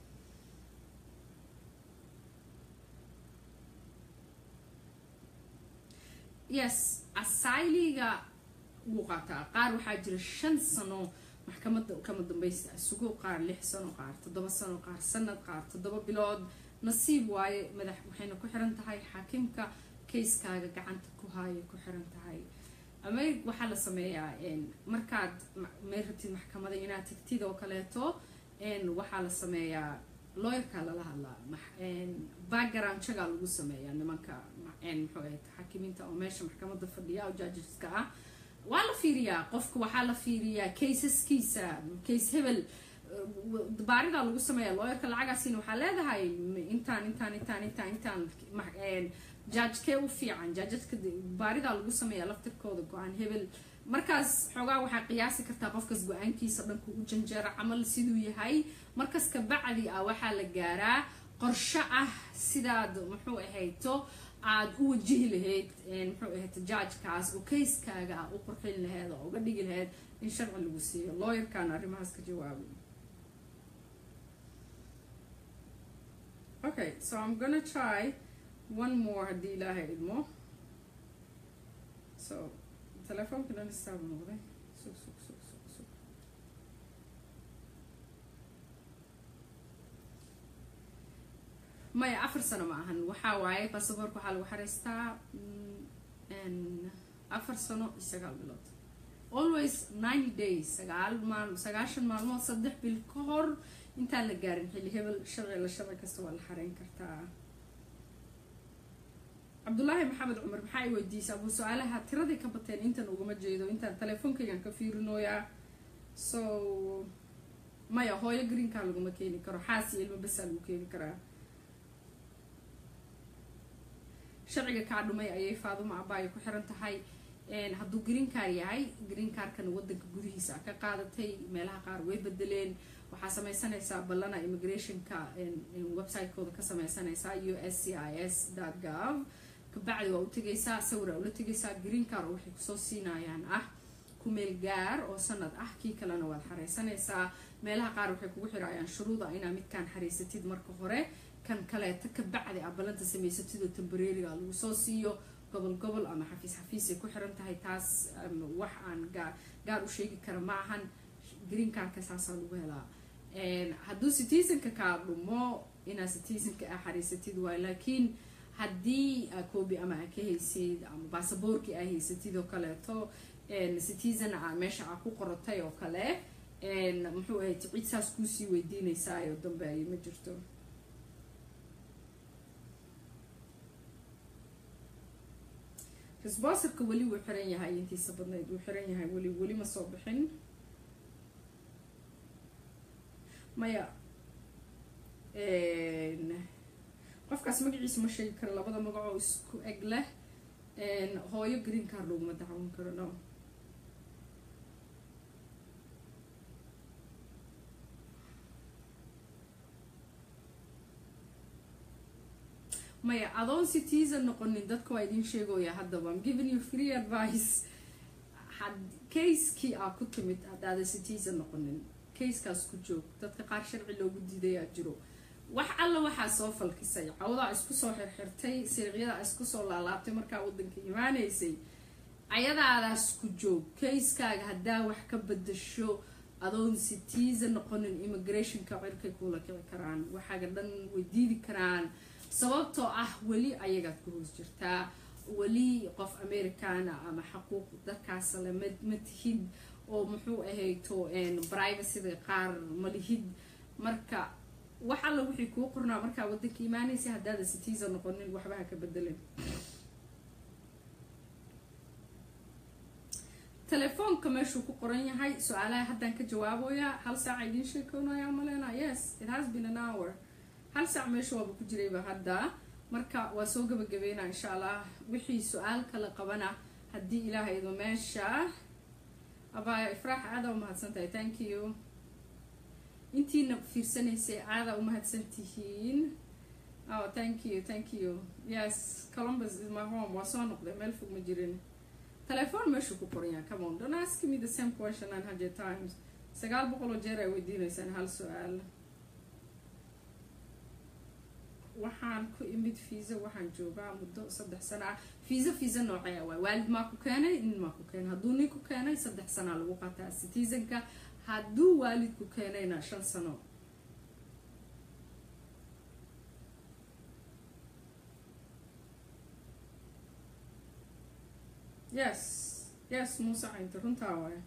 yes asyliga wuu qaataa qaar waxaa jira shan sano maxkamada kama dambaysta isugu qaar lix sano qaar toddoba sano qaar sanad qaar toddoba bilood nasiib waaye madax waxayna ku xiran tahay xaakimka kayskaaga gacanta ku haaya ku xiran tahay ama waxaa la sameeyaa markaad meel rabtid maxkamada inaad tagtid oo kaleeto waxaa la sameeyaa looyarkaa lala hadlaa background jagaa lagu sameeyaa nimanka muxuu ahayd xaakimiinta oo meesha maxkamada fadhiya oo judgeska ah waa la fiiriyaa qofka waxaa la fiiriyaa kaysaskiisa case hebel baaridaa lagu sameeya looyarka lacagaasiina waxaa leedahay intaan intaan intaan intaan intaan jaajkee u fiican jaajadka baaridaa lagu sameeya laftirkooda go-aan hebel markaas xoogaa waxaa qiyaasi kartaa qofkas go-aankiisa dhanku u janjeera camal siduu yahay markas kabacdi ah waxaa la gaaraa qorsho ah sidaad muxuu ahayto aada u wajihi lahayd muxuu ahayto jaajkaas oo kayskaaga ah u qurxin lahayd oo uga dhigi lahayd in sharci lagu siiyo looyarkaan arrimahaas ka jawaabay okay so i'm gonna try one more haddii ilaahay idmo so telefoonka dhan istaaba noqday sug sug sug sug sug maya afar sano ma ahan waxaa waaye basaboorka waxaa lagu xareystaa afar sano iyo sagaal bilood always ninety days sagaal maal sagaashan maalmood saddex bil ka hor intaan la gaarin xilli hebel sharci la sharci kasta waa la xareyn kartaa cabdullaahi maxamed cumar maxaa i weydiisay abu su-aalaha tiradii ka bateen intan ugama jeedo intaan teleefoonkaygan ka fiirinooyaa so maya hooyo greenkaa laguma keeni karo xaas iyo ilmo basaa lagu keeni karaa sharciga kaa dhumay ayay faaduma abaayo ku xiran tahay hadduu green car yahay green carkana wadanka gudihiisa ka qaadatay meelaha qaar way bedeleen waxaa sameysanaysaa ballana immigrationka website-kooda ka sameysanaysaa u s c i s gov kabacdi waa u tegaysaa sawira ula tegaysaa green car oo waxay kusoo siinayaan ah kumeel gaar oo sanad ah kii kalena waad xareysanaysaa meelaha qaar waxay kugu xiraayaan shuruuda inaa midkaan xareysatid marka hore kan kaleeta kabacdi a ballanta samaysatid oo tembareeriga lagu soo siiyo gobol gobol ama xafiis xafiisay ku xiran tahay taas wax aan gaar gaar u sheegi kara ma ahan green carka saasaa lagu helaa hadduu citizenka kaa dhumo inaad citizenka a xariisatid waay laakiin haddii coobi ama aa ka haysid ama basaboorkii aa haysatid oo kaleeto citizen a meesha aa ku qoratay oo kale muxuu ahay cid saas kuusii weydiinaysaayoo dambe ay ma jirto responserka weli wuu xiran yahay intiisa badnayd wuu xiran yahay weli weli ma soo bixin maya qofkaas magaciisa ma sheegi karo labada magac oo isku eg leh hooyo green car loguma dacwan karo no maya adoon citizen noqonin dadka waa idin sheegooya haddaba am giving you free advice casekii aa ku timid haddaada citizen noqonin casekaas ku joog dadka qaar sharci loogu diidayaa jiro wax alla waxaa soo falkisay cawdaa isku soo xirxirtay siriqyadaa isku soo laalaabtay markaa wadanka imaanaysay ayadaadaas ku joog kayskaaga haddaa wax ka bedasho adoon citizen noqonin immigrationka cirkay kuula kici karaan waxaaga dhan way diidi karaan sababtoo ah weli ayagaad ku hoos jirtaa weli qof americana ama xaquuq dadkaasle ma ma tihid oo muxuu ahayto privacyda qaar malihid marka wax alla wixii kuu qornaa markaa wadanka imaanaysa haddaada citizen noqonin waxba ha ka bedelin telefoonka meeshuu ku qoran yahay su-aalaha haddaan ka jawaaboyaa hal saaca idiin sheekoonaya malena yes it has been an hour hal saac meesha waaba ku jirayba hadda marka waa soo gabagabeynaa insha allah wixii su-aal kala qabana haddii ilaaha ido meesha abaya ifraax aadaa umahadsan tahay thank you intiina fiirsanaysay aadaa umahadsan tihiin oh thank you thank you yes columbus is my home waa soo noqday meel fog ma jirin telefoon meeshuu ku qoran yahay come on don't ask me the same question nine hundred times sagaal boqol oo jeer ay weydiinaysaan hal su-aal waxaan ku imid fiisa waxaan joogaa muddo saddex sana ah fiisa fiisa noocee waay waalid maa ku keenay nin maa ku keenay hadduu nin ku keenay saddex sanaa lagu qataa citizenka hadduu waalid ku keenayna shan sano yes yes muuse caynta runtaa waay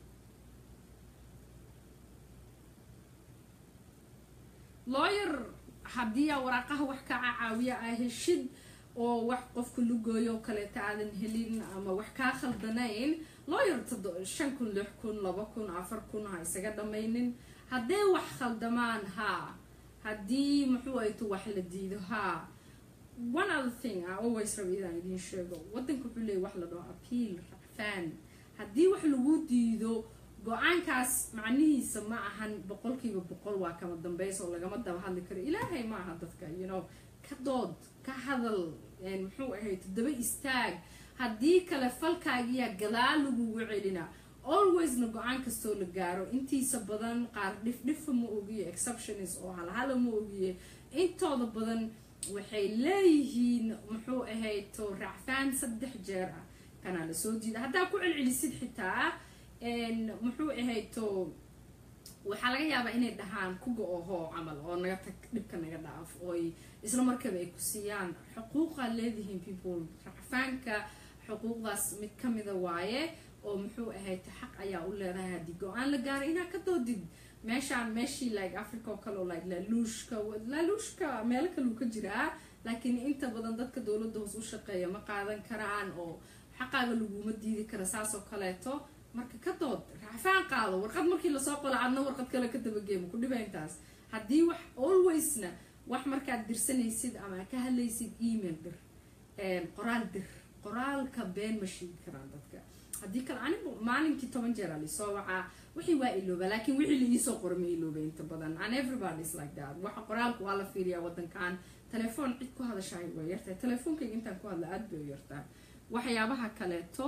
lawyer haddii aa waraaqaha wax kaa caawiya aa heshid oo wax qofka lugooyo kaleeta aadan helin ama wax kaa khaldanayn lawyer shan kun lix kun laba kun afar kun ha isaga dhamaynin hadday wax khaldamaan haa haddii muxuu ayto wax la diido haa one other thing I always raba inaan idiin sheego wadanka wuxuu leeyahy wax la dhaho appeal racfaan haddii wax lagu diido go-aankaas macnihiisa ma ahan boqolkiiba boqol waa kama dambaysa oo lagama daba hadli karo ilaahay ma aha dadka you know ka dood ka hadal muxuu ahayd daba istaag haddii kale falkaagiyaa gadaal lagugu celina alwaysna go-aan kastoo la gaaro intiisa badan qaar dhifdhifa ma ogiye exceptionis oo halhala ma ogiye intooda badan waxay leeyihiin muxuu ahayd to racfaan saddex jeer ah kanaa lasoo jiida haddaa ku celcelisid xitaa muxuu ahayd to waxaa laga yaabaa inay dhahaan kuga oho camal oo naga tag dhibka naga dhaaf ooy isla markaba ay ku siiyaan xuquuqaa leedihiin people racfaanka xuquuqdaas mid kamida waaye oo muxuu ahayd xaq ayaa u leedahay haddii go-aan la gaaro inaa ka doodid meeshaan meeshii like africa oo kale oo like laaluushka laaluushka meelo kaleu ka jiraa laakiin inta badan dadka dowladda hoos u shaqeeya ma qaadan karaan oo xaqaaga laguma diidi kara saas oo kaleeto marka ka dood racfaan qaado warqad markii lasoo qola adna warqad kale ka dabageemo ku dhiba intaas haddii wax alwaysna wax markaad dirsanaysid ama ka hadlaysid email dir qoraal dir qoraalka been ma sheegi karaan dadka haddii kale anigu maalinkii toban jeer alisoo wacaa wixii waa ilooba laakiin wixii la iisoo qora ma ilooba inta badan and everybody is like that waxa qoraalka waa la fiiriyaa wadankan telefoon cid ku hadashahay way yartahay telefoonkayga intaan ku hadla aada bay u yartahay waxyaabaha kaleeto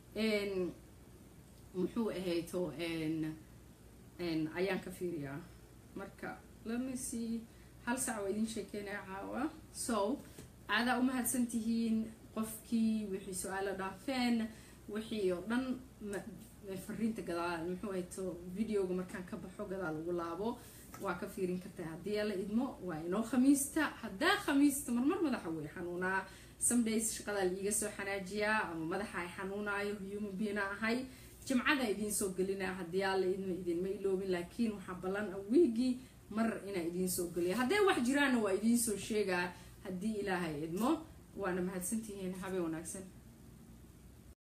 muxuu ahayto ayaan ka fiiriyaa marka lamisi hal sac waa idin sheekeynaya caawa so aadaa umahadsan tihiin qofkii wixii su-aalo dhaafeen wixii oo dhan fariinta gadaal muxuu ahayto videoga markaan ka baxo gadaal ugu laabo waa ka fiirin kartaa haddii ala idmo waa inoo khamiista haddaa khamiista marmar madaxa way xanuunaa somedays shaqadaa liiga soo xanaajiyaa ama madaxa ay xanuunaayo human beina ahay jimcada idiin soo gelinaa haddii alla idma idinma iloobin laakiin waxaa ballan a wiigii mar inaa idiin soo geliya hadday wax jiraanna waa idiin soo sheegaa haddii ilaahay idmo waana mahadsantihiin habeen wanaagsan